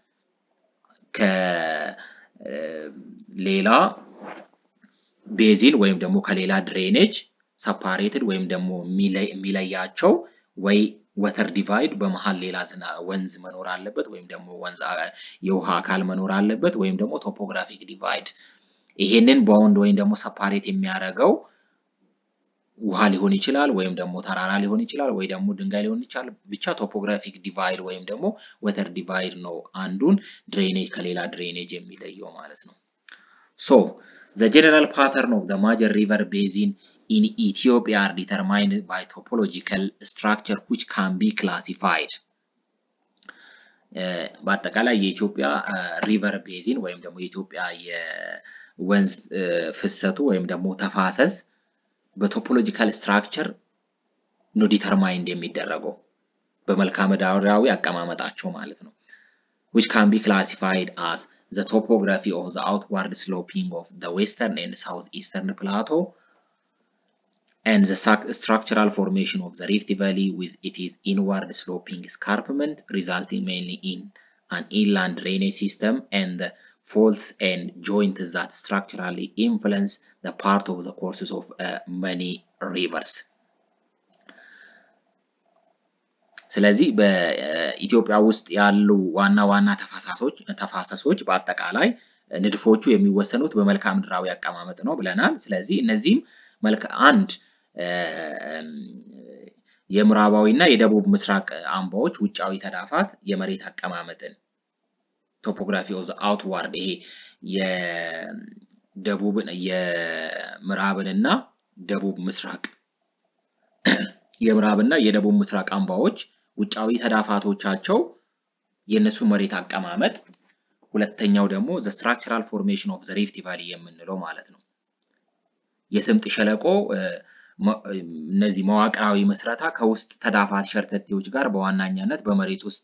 ከሌላ ቤዚን ወይም ደግሞ ከሌላ ድሬኔጅ ሰፓሬትድ ወይም ደግሞ የሚለያቸው ወይ ወተር ዲቫይድ በመሀል ሌላ ወንዝ መኖር አለበት ወይም ደግሞ ወንዝ የውሃ አካል መኖር አለበት ወይም ደግሞ ቶፖግራፊክ ዲቫይድ ይሄንን ባውንድ ወይም ደግሞ ሰፓሬት የሚያደርገው ውሃ ሊሆን ይችላል ወይም ደግሞ ተራራ ሊሆን ይችላል ወይ ደግሞ ድንጋይ ሊሆን ይችላል። ብቻ ቶፖግራፊክ ዲቫይድ ወይም ደግሞ ወተር ዲቫይድ ነው አንዱን ድሬኔጅ ከሌላ ድሬኔጅ የሚለየው ማለት ነው። ሶ ዘ ጀነራል ፓተርን ኦፍ ዘ ማጀር ሪቨር ቤዚን ኢን ኢትዮጵያ አር ዲተርማይንድ ባይ ቶፖሎጂካል ስትራክቸር ዊች ካን ቢ ክላሲፋይድ። በአጠቃላይ የኢትዮጵያ ሪቨር ቤዚን ወይም ደግሞ የኢትዮጵያ የወንዝ ፍሰቱ ወይም ደግሞ ተፋሰስ በቶፖሎጂካል ስትራክቸር ነው ዲተርማይንድ የሚደረገው በመልክዓ ምድራዊ አቀማመጣቸው ማለት ነው። which can be classified as the topography of the outward sloping of the western and southeastern plateau and the structural formation of the Rift Valley with its inward sloping escarpment resulting mainly in an inland drainage system and the faults and joints that structurally influence the part of the courses of uh, many rivers. ስለዚህ በኢትዮጵያ ውስጥ ያሉ ዋና ዋና ተፋሳሶች ተፋሰሶች በአጠቃላይ ንድፎቹ የሚወሰኑት በመልክዓ ምድራዊ አቀማመጥ ነው ብለናል። ስለዚህ እነዚህም መልክ አንድ የምዕራባዊ እና የደቡብ ምስራቅ አምባዎች ውጫዊ ተዳፋት የመሬት አቀማመጥን ቶፖግራፊ ኦፍ አውትዋርድ ይሄ የደቡብን የምዕራብንና ደቡብ ምስራቅ የምዕራብና የደቡብ ምስራቅ አምባዎች ውጫዊ ተዳፋቶቻቸው የእነሱ መሬት አቀማመጥ፣ ሁለተኛው ደግሞ ዘ ስትራክቸራል ፎርሜሽን ኦፍ ዘ ሪፍት ቫሊ የምንለው ማለት ነው። የስምጥ ሸለቆ እነዚህ መዋቅራዊ ምስረታ ከውስጥ ተዳፋት ሸርተቴዎች ጋር በዋናኛነት በመሬት ውስጥ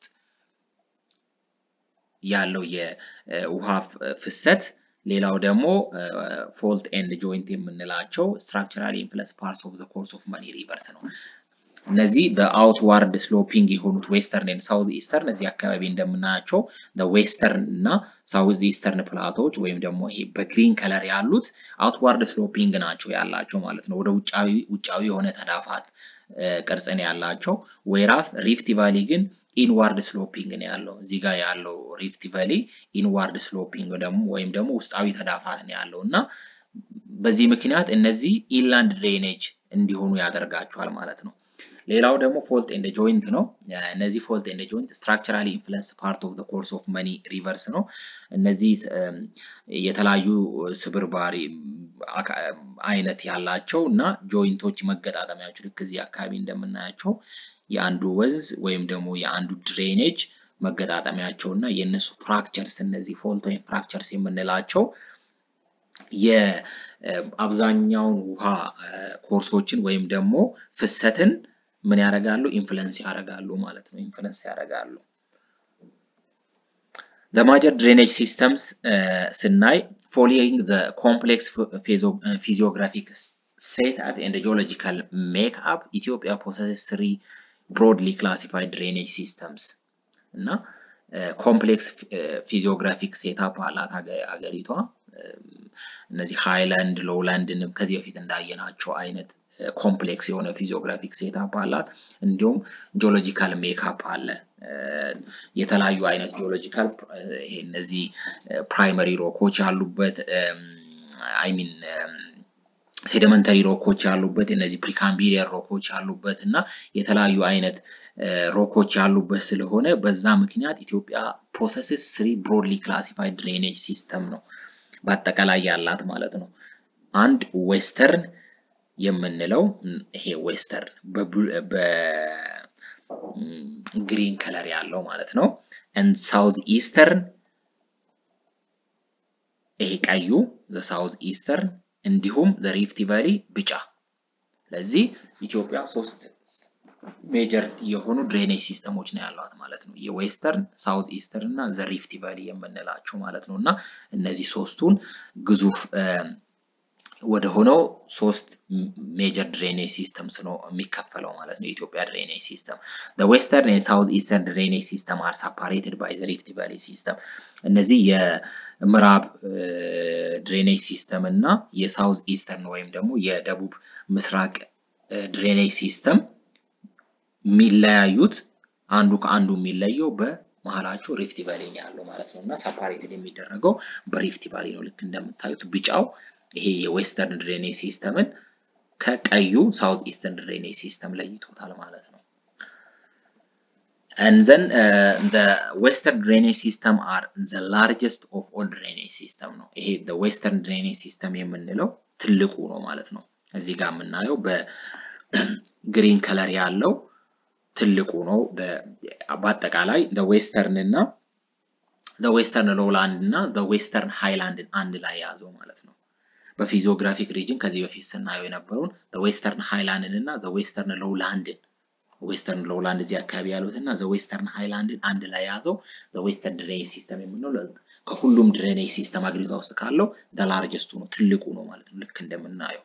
ያለው የውሃ ፍሰት ሌላው ደግሞ ፎልት ኤንድ ጆይንት የምንላቸው ስትራክቸራል ኢንፍሉንስ ፓርትስ ኦፍ ዘ ኮርስ ኦፍ መኒ ሪቨርስ ነው። እነዚህ በአውትዋርድ ስሎፒንግ የሆኑት ዌስተርን ኤንድ ሳውዝ ኢስተርን እዚህ አካባቢ እንደምናያቸው ዌስተርን እና ሳውዝ ኢስተርን ፕላቶች ወይም ደግሞ ይሄ በግሪን ከለር ያሉት አውትዋርድ ስሎፒንግ ናቸው ያላቸው ማለት ነው። ወደ ውጫዊ ውጫዊ የሆነ ተዳፋት ቅርጽን ያላቸው ወይራስ ሪፍት ቫሊ ግን ኢንዋርድ ስሎፒንግ ነው ያለው። እዚህ ጋር ያለው ሪፍት ቫሊ ኢንዋርድ ስሎፒንግ ደግሞ ወይም ደግሞ ውስጣዊ ተዳፋት ነው ያለው እና በዚህ ምክንያት እነዚህ ኢንላንድ ድሬኔጅ እንዲሆኑ ያደርጋቸዋል ማለት ነው። ሌላው ደግሞ ፎልት ኤንድ ጆይንት ነው። እነዚህ ፎልት ኤንድ ጆይንት ስትራክቸራሊ ኢንፍሉንስ ፓርት ኦፍ ኮርስ ኦፍ መኒ ሪቨርስ ነው። እነዚህ የተለያዩ ስብርባሪ አይነት ያላቸው እና ጆይንቶች መገጣጠሚያዎች ልክ እዚህ አካባቢ እንደምናያቸው የአንዱ ወንዝ ወይም ደግሞ የአንዱ ድሬኔጅ መገጣጠሚያቸው እና የእነሱ ፍራክቸርስ እነዚህ ፎልት ወይም ፍራክቸርስ የምንላቸው የአብዛኛውን ውሃ ኮርሶችን ወይም ደግሞ ፍሰትን ምን ያደርጋሉ? ኢንፍሉንስ ያደርጋሉ ማለት ነው። ኢንፍሉንስ ያደርጋሉ። The major drainage systems ስናይ following the complex physiographic setup and geological makeup Ethiopia possesses three broadly classified drainage systems እና ኮምፕሌክስ ፊዚዮግራፊክ ሴታፕ አላት ሀገሪቷ። እነዚህ ሃይላንድ ሎውላንድን ከዚህ በፊት እንዳየናቸው አይነት ኮምፕሌክስ የሆነ ፊዚዮግራፊክ ሴታፕ አላት። እንዲሁም ጂኦሎጂካል ሜካፕ አለ። የተለያዩ አይነት ጂኦሎጂካል እነዚህ ፕራይመሪ ሮኮች ያሉበት አይሚን ሴዲመንተሪ ሮኮች ያሉበት እነዚህ ፕሪካምቢሪየር ሮኮች ያሉበት እና የተለያዩ አይነት ሮኮች ያሉበት ስለሆነ በዛ ምክንያት ኢትዮጵያ ፕሮሰስስ ስሪ ብሮድሊ ክላሲፋይድ ድሬኔጅ ሲስተም ነው በአጠቃላይ ያላት ማለት ነው። አንድ ዌስተርን የምንለው ይሄ ዌስተርን በግሪን ከለር ያለው ማለት ነው። ኤንድ ሳውዝ ኢስተርን ይሄ ቀዩ ሳውዝ ኢስተርን እንዲሁም ሪፍት ቫሊ ቢጫ። ስለዚህ ኢትዮጵያ ሶስት ሜጀር የሆኑ ድሬኔጅ ሲስተሞች ነው ያሏት ማለት ነው። የዌስተርን ሳውዝ ኢስተርን እና ዘ ሪፍት ቫሊ የምንላቸው ማለት ነው። እና እነዚህ ሶስቱን ግዙፍ ወደ ሆነው ሶስት ሜጀር ድሬኔጅ ሲስተምስ ነው የሚከፈለው ማለት ነው። የኢትዮጵያ ድሬኔጅ ሲስተም ዌስተርን ኤንድ ሳውዝ ኢስተርን ድሬኔጅ ሲስተም አር ሰፓሬትድ ባይ ዘ ሪፍት ቫሊ ሲስተም። እነዚህ የምዕራብ ድሬኔጅ ሲስተም እና የሳውዝ ኢስተርን ወይም ደግሞ የደቡብ ምስራቅ ድሬኔጅ ሲስተም የሚለያዩት አንዱ ከአንዱ የሚለየው በመሀላቸው ሪፍት ቫሊ ነው ያለው ማለት ነው እና ሰፓሬትድ የሚደረገው በሪፍት ቫሊ ነው። ልክ እንደምታዩት ቢጫው ይሄ የዌስተርን ድሬኔጅ ሲስተምን ከቀዩ ሳውዝ ኢስተርን ድሬኔጅ ሲስተም ለይቶታል ማለት ነው። and then uh, the western drainage system are the largest of all drainage system ነው። ይሄ the western drainage system የምንለው ትልቁ ነው ማለት ነው። እዚህ ጋር የምናየው በግሪን ከለር ያለው ትልቁ ነው። በአጠቃላይ ዌስተርን እና ዌስተርን ሎውላንድ እና ዌስተርን ሃይላንድን አንድ ላይ የያዘው ማለት ነው። በፊዚዮግራፊክ ሪጅን ከዚህ በፊት ስናየው የነበረውን ዌስተርን ሃይላንድን እና ዌስተርን ሎውላንድን ዌስተርን ሎውላንድ እዚህ አካባቢ ያሉት እና ዌስተርን ሃይላንድን አንድ ላይ የያዘው ዌስተርን ድሬኔጅ ሲስተም የምንለው ከሁሉም ድሬኔጅ ሲስተም አገሪቷ ውስጥ ካለው ላርጀስቱ ነው ትልቁ ነው ማለት ነው። ልክ እንደምናየው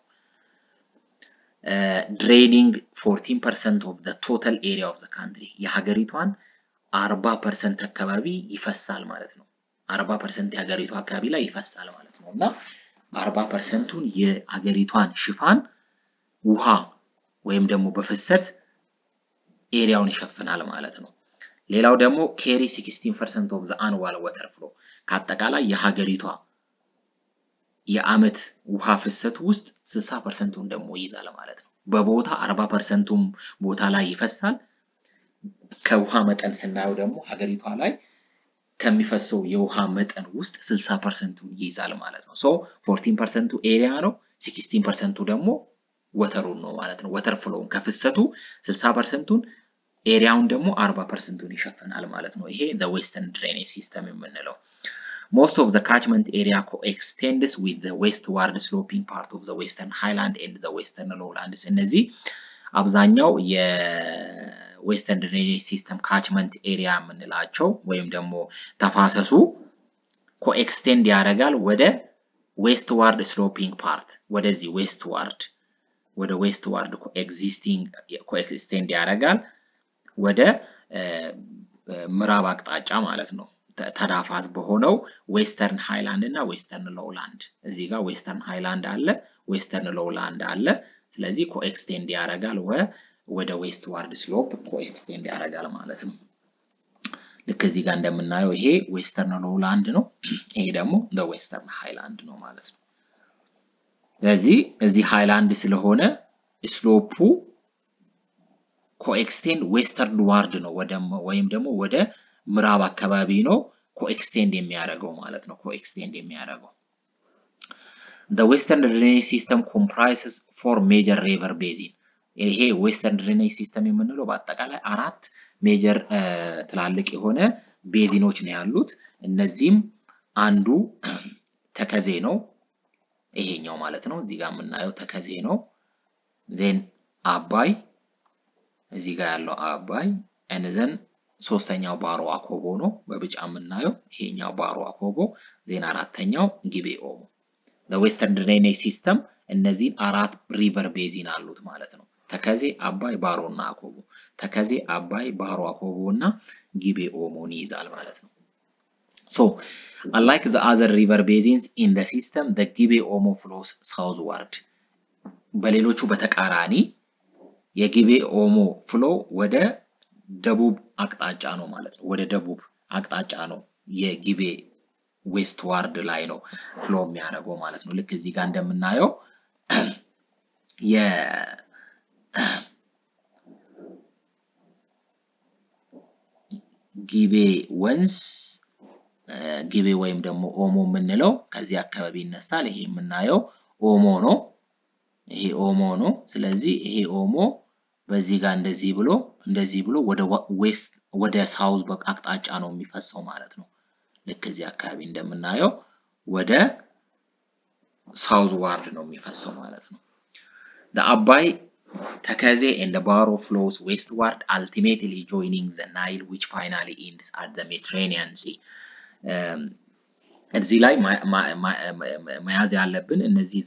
ድሬኒንግ 14 ፐርሰንት ኦፍ ቶታል ኤሪያ ኦፍ ካንትሪ የሀገሪቷን 40 ፐርሰንት አካባቢ ይፈሳል ማለት ነው። 40 ፐርሰንት የሀገሪቷ አካባቢ ላይ ይፈሳል ማለት ነው እና 40 ፐርሰንቱን የሀገሪቷን ሽፋን ውሃ ወይም ደግሞ በፍሰት ኤሪያውን ይሸፍናል ማለት ነው። ሌላው ደግሞ ኬሪ 16 ፐርሰንት ኦፍ ዘ አንዋል ወተር ፍሎ ከአጠቃላይ የሀገሪቷ የአመት ውሃ ፍሰት ውስጥ 60 ፐርሰንቱን ደግሞ ይይዛል ማለት ነው። በቦታ 40 ፐርሰንቱም ቦታ ላይ ይፈሳል። ከውሃ መጠን ስናየው ደግሞ ሀገሪቷ ላይ ከሚፈሰው የውሃ መጠን ውስጥ 60 ፐርሰንቱን ይይዛል ማለት ነው። ሶ 14 ፐርሰንቱ ኤሪያ ነው፣ 16 ፐርሰንቱ ደግሞ ወተሩን ነው ማለት ነው። ወተር ፍሎውን ከፍሰቱ 60 ፐርሰንቱን ኤሪያውን ደግሞ 40 ፐርሰንቱን ይሸፍናል ማለት ነው። ይሄ ዌስተርን ድሬኔጅ ሲስተም የምንለው Most of the catchment area coextends with the westward sloping part of the western highland and the western lowlands. እነዚህ አብዛኛው የዌስተርን ድሬኔጅ ሲስተም ካችመንት ኤሪያ የምንላቸው ወይም ደግሞ ተፋሰሱ ኮኤክስቴንድ ያደርጋል ወደ ዌስትዋርድ ስሎፒንግ ፓርት ወደዚህ ዌስትዋርድ ወደ ዌስት ዋርድ ኮኤክስቴንድ ያደርጋል ወደ ምዕራብ አቅጣጫ ማለት ነው። ተዳፋት በሆነው ዌስተርን ሃይላንድ እና ዌስተርን ሎውላንድ እዚህ ጋር ዌስተርን ሃይላንድ አለ፣ ዌስተርን ሎውላንድ አለ። ስለዚህ ኮኤክስቴንድ ያደርጋል ወደ ዌስት ዋርድ ስሎፕ ኮኤክስቴንድ ያደርጋል ማለት ነው። ልክ እዚህ ጋር እንደምናየው ይሄ ዌስተርን ሎውላንድ ነው፣ ይሄ ደግሞ ዌስተርን ሃይላንድ ነው ማለት ነው። ስለዚህ እዚህ ሃይላንድ ስለሆነ ስሎፑ ኮኤክስቴንድ ዌስተርን ዋርድ ነው ወይም ደግሞ ወደ ምዕራብ አካባቢ ነው ኮኤክስቴንድ የሚያደርገው ማለት ነው። ኮኤክስቴንድ የሚያደርገው the western drainage system comprises four major river basin ይሄ ዌስተርን ድሬኔጅ ሲስተም የምንለው በአጠቃላይ አራት ሜጀር ትላልቅ የሆነ ቤዚኖች ነው ያሉት። እነዚህም አንዱ ተከዜ ነው፣ ይሄኛው ማለት ነው። እዚህ ጋር የምናየው ተከዜ ነው። ዜን አባይ እዚህ ጋር ያለው አባይ እንዘን ሶስተኛው ባሮ አኮቦ ነው በቢጫ የምናየው ይሄኛው ባሮ አኮቦ ዜን አራተኛው ጊቤ ኦሞ ለዌስተርን ድሬኔጅ ሲስተም እነዚህን አራት ሪቨር ቤዚን አሉት ማለት ነው ተከዜ አባይ ባሮ እና አኮቦ ተከዜ አባይ ባሮ አኮቦ እና ጊቤ ኦሞን ይይዛል ማለት ነው ሶ unlike the other river basins in the system the ጊቤ ኦሞ flows southward በሌሎቹ በተቃራኒ የጊቤ ኦሞ ፍሎ ወደ ደቡብ አቅጣጫ ነው ማለት ነው። ወደ ደቡብ አቅጣጫ ነው የጊቤ ዌስት ዋርድ ላይ ነው ፍሎ የሚያደርገው ማለት ነው። ልክ እዚህ ጋር እንደምናየው የጊቤ ወንዝ ጊቤ ወይም ደግሞ ኦሞ የምንለው ከዚህ አካባቢ ይነሳል። ይሄ የምናየው ኦሞ ነው። ይሄ ኦሞ ነው። ስለዚህ ይሄ ኦሞ በዚህ ጋር እንደዚህ ብሎ እንደዚህ ብሎ ወደ ዌስት ወደ ሳውዝ አቅጣጫ ነው የሚፈሰው ማለት ነው። ልክ እዚህ አካባቢ እንደምናየው ወደ ሳውዝ ዋርድ ነው የሚፈሰው ማለት ነው። አባይ ተከዜ and the Baro flows westward ultimately joining the Nile which finally ends at the Mediterranean Sea. እዚህ ላይ መያዝ ያለብን እነዚህ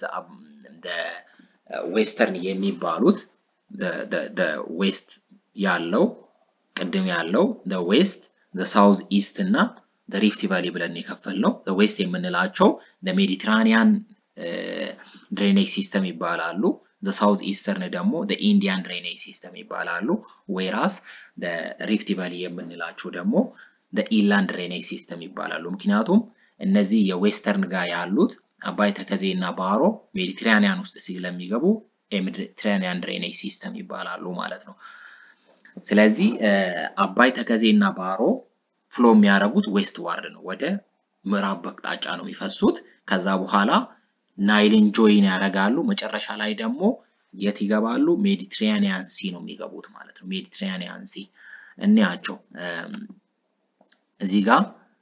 ዌስተርን የሚባሉት ዌስት ያለው ቅድም ያለው ዌስት ሳውዝ ኢስት እና ሪፍት ቫሊ ብለን የከፈል ነው። ዌስት የምንላቸው ሜዲትራኒያን ድሬኔጅ ሲስተም ይባላሉ። ሳውዝ ኢስተርን ደግሞ ኢንዲያን ድሬኔጅ ሲስተም ይባላሉ። ዌራስ ሪፍት ቫሊ የምንላቸው ደግሞ ኢንላንድ ድሬኔጅ ሲስተም ይባላሉ። ምክንያቱም እነዚህ የዌስተርን ጋር ያሉት አባይ ተከዜ እና ባሮ ሜዲትራኒያን ውስጥ ስለሚገቡ የሜዲትራኒያን ድሬኔጅ ሲስተም ይባላሉ ማለት ነው። ስለዚህ አባይ ተከዜ እና ባሮ ፍሎ የሚያደርጉት ዌስት ዋርድ ነው፣ ወደ ምዕራብ አቅጣጫ ነው የሚፈሱት። ከዛ በኋላ ናይልን ጆይን ያደርጋሉ። መጨረሻ ላይ ደግሞ የት ይገባሉ? ሜዲትራኒያን ሲ ነው የሚገቡት ማለት ነው። ሜዲትራኒያን ሲ እንያቸው እዚህ ጋር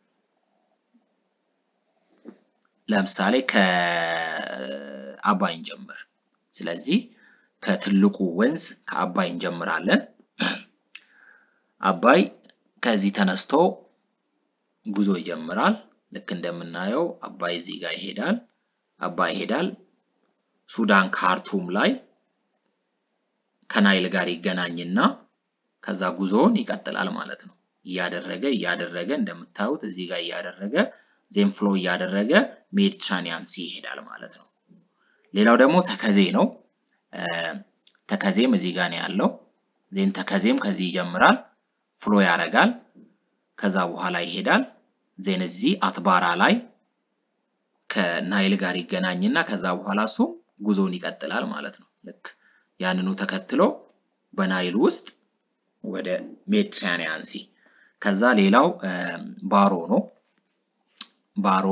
ለምሳሌ ከአባይ እንጀምር። ስለዚህ ከትልቁ ወንዝ ከአባይ እንጀምራለን። አባይ ከዚህ ተነስቶ ጉዞ ይጀምራል። ልክ እንደምናየው አባይ እዚህ ጋር ይሄዳል። አባይ ይሄዳል። ሱዳን ካርቱም ላይ ከናይል ጋር ይገናኝና ከዛ ጉዞውን ይቀጥላል ማለት ነው። እያደረገ እያደረገ እንደምታዩት እዚህ ጋር እያደረገ ዜን ፍሎ እያደረገ ሜዲትራኒያን ሲ ይሄዳል ማለት ነው። ሌላው ደግሞ ተከዜ ነው። ተከዜም እዚህ ጋር ነው ያለው። ዜን ተከዜም ከዚህ ይጀምራል፣ ፍሎ ያደርጋል። ከዛ በኋላ ይሄዳል። ዜን እዚህ አትባራ ላይ ከናይል ጋር ይገናኝና ከዛ በኋላ እሱ ጉዞውን ይቀጥላል ማለት ነው። ልክ ያንኑ ተከትሎ በናይል ውስጥ ወደ ሜዲትራኒያን ሲ ከዛ ሌላው ባሮ ነው። ባሮ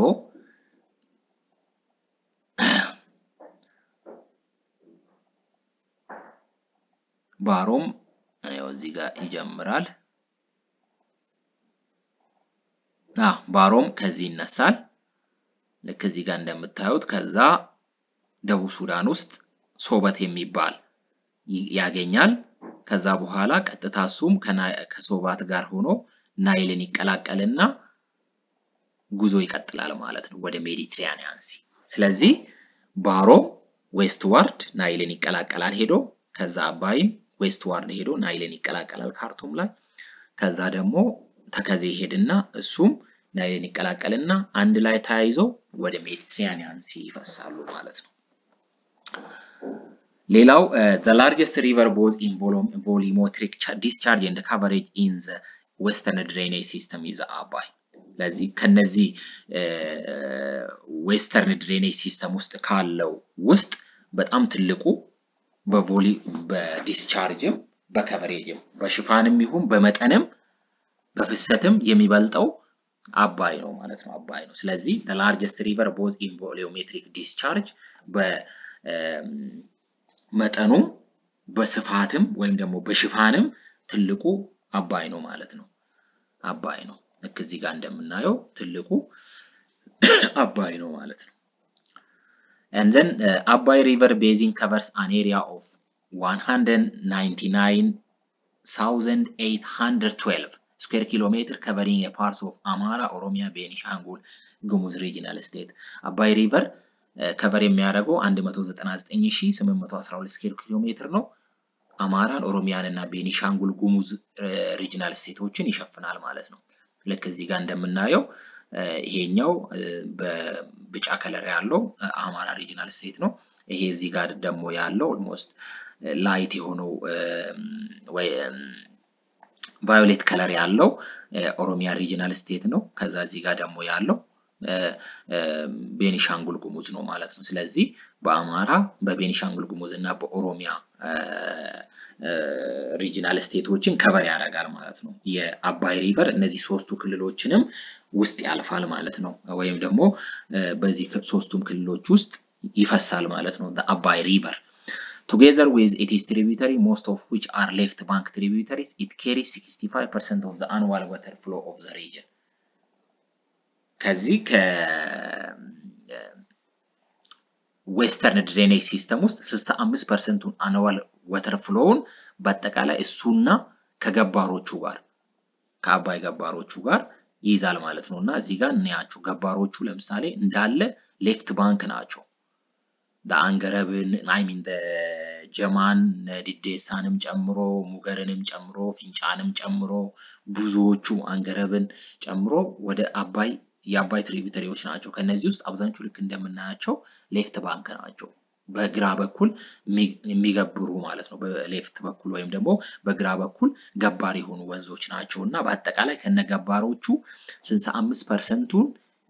ባሮም ያው እዚህ ጋር ይጀምራል። አ ባሮም ከዚህ ይነሳል። ልክ እዚህ ጋር እንደምታዩት ከዛ ደቡብ ሱዳን ውስጥ ሶበት የሚባል ያገኛል። ከዛ በኋላ ቀጥታ እሱም ከሶባት ጋር ሆኖ ናይልን ይቀላቀልና ጉዞ ይቀጥላል ማለት ነው ወደ ሜዲትራኒያን ሲ። ስለዚህ ባሮ ዌስት ዋርድ ናይልን ይቀላቀላል ሄዶ ከዛ አባይም ዌስት ዋርድ ሄዶ ናይልን ይቀላቀላል ካርቱም ላይ ከዛ ደግሞ ተከዜ ይሄድና እሱም ናይልን ይቀላቀልና አንድ ላይ ተያይዘው ወደ ሜዲትራኒያን ሲ ይፈሳሉ ማለት ነው። ሌላው the largest river both in volumetric discharge and coverage in the western drainage system is አባይ። ለዚህ ከነዚህ ዌስተርን ድሬኔጅ ሲስተም ውስጥ ካለው ውስጥ በጣም ትልቁ በቮሊ በዲስቻርጅም በከቨሬጅም በሽፋንም ይሁን በመጠንም በፍሰትም የሚበልጠው አባይ ነው ማለት ነው። አባይ ነው። ስለዚህ the largest river both in volumetric discharge በመጠኑም በስፋትም ወይም ደግሞ በሽፋንም ትልቁ አባይ ነው ማለት ነው። አባይ ነው። ልክ እዚህ ጋር እንደምናየው ትልቁ አባይ ነው ማለት ነው። and then uh, አባይ river basin covers an area of 199,812 square kilometer covering a parts of Amara, Oromia, Benishangul, Gumuz regional state. አባይ ሪቨር ከቨር የሚያደርገው 199812 ስኩዌር ኪሎ ሜትር ነው። አማራን፣ ኦሮሚያን እና ቤኒሻንጉል ጉሙዝ ሪጅናል ስቴቶችን ይሸፍናል ማለት ነው። ልክ እዚህ ጋር እንደምናየው ይሄኛው በቢጫ ከለር ያለው አማራ ሪጅናል ስቴት ነው። ይሄ እዚህ ጋር ደግሞ ያለው ኦልሞስት ላይት የሆነው ወይ ቫዮሌት ከለር ያለው ኦሮሚያ ሪጅናል ስቴት ነው። ከዛ እዚህ ጋር ደግሞ ያለው ቤኒሻንጉል ጉሙዝ ነው ማለት ነው። ስለዚህ በአማራ በቤኒሻንጉል ጉሙዝ እና በኦሮሚያ ሪጂናል ስቴቶችን ከቨር ያደርጋል ማለት ነው። የአባይ ሪቨር እነዚህ ሶስቱ ክልሎችንም ውስጥ ያልፋል ማለት ነው። ወይም ደግሞ በዚህ ሶስቱም ክልሎች ውስጥ ይፈሳል ማለት ነው። አባይ ሪቨር together with its tributary most of which are left bank tributaries it carries 65% of the annual water flow of the region ከዚህ ከዌስተርን ድሬኔጅ ሲስተም ውስጥ 65 ፐርሰንቱን አኑዋል ወተር ፍሎውን በአጠቃላይ እሱና ከገባሮቹ ጋር ከአባይ ገባሮቹ ጋር ይይዛል ማለት ነው። እና እዚህ ጋር እናያቸው ገባሮቹ ለምሳሌ እንዳለ ሌፍት ባንክ ናቸው። አንገረብን አይሚን ጀማን ዲዴሳንም ጨምሮ ሙገርንም ጨምሮ ፊንጫንም ጨምሮ ብዙዎቹ አንገረብን ጨምሮ ወደ አባይ የአባይ ትሪቢተሪዎች ናቸው። ከነዚህ ውስጥ አብዛኞቹ ልክ እንደምናያቸው ሌፍት ባንክ ናቸው። በግራ በኩል የሚገብሩ ማለት ነው። በሌፍት በኩል ወይም ደግሞ በግራ በኩል ገባር የሆኑ ወንዞች ናቸው እና በአጠቃላይ ከነገባሮቹ 65 ፐርሰንቱን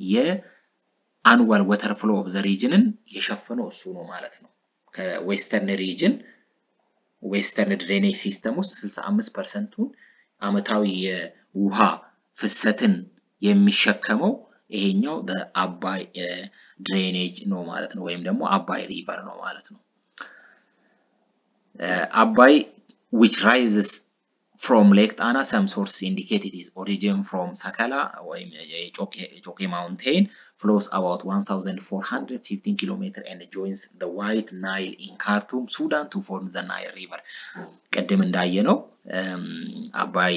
የአንዋል ወተር ፍሎ ኦፍ ዘ ሪጅንን የሸፈነው እሱ ነው ማለት ነው። ከዌስተርን ሪጅን ዌስተርን ድሬኔጅ ሲስተም ውስጥ 65 ፐርሰንቱን አመታዊ የውሃ ፍሰትን የሚሸከመው ይሄኛው በአባይ ድሬኔጅ ነው ማለት ነው። ወይም ደግሞ አባይ ሪቨር ነው ማለት ነው። አባይ which rises from ሌክ ጣና some sources indicate it is origin from ሰከላ ወይም የጮቄ ማውንቴን flows about 1415 ኪሎ ሜትር and joins the white nile in Khartoum Sudan to form the Nile river ቅድም እንዳየነው አባይ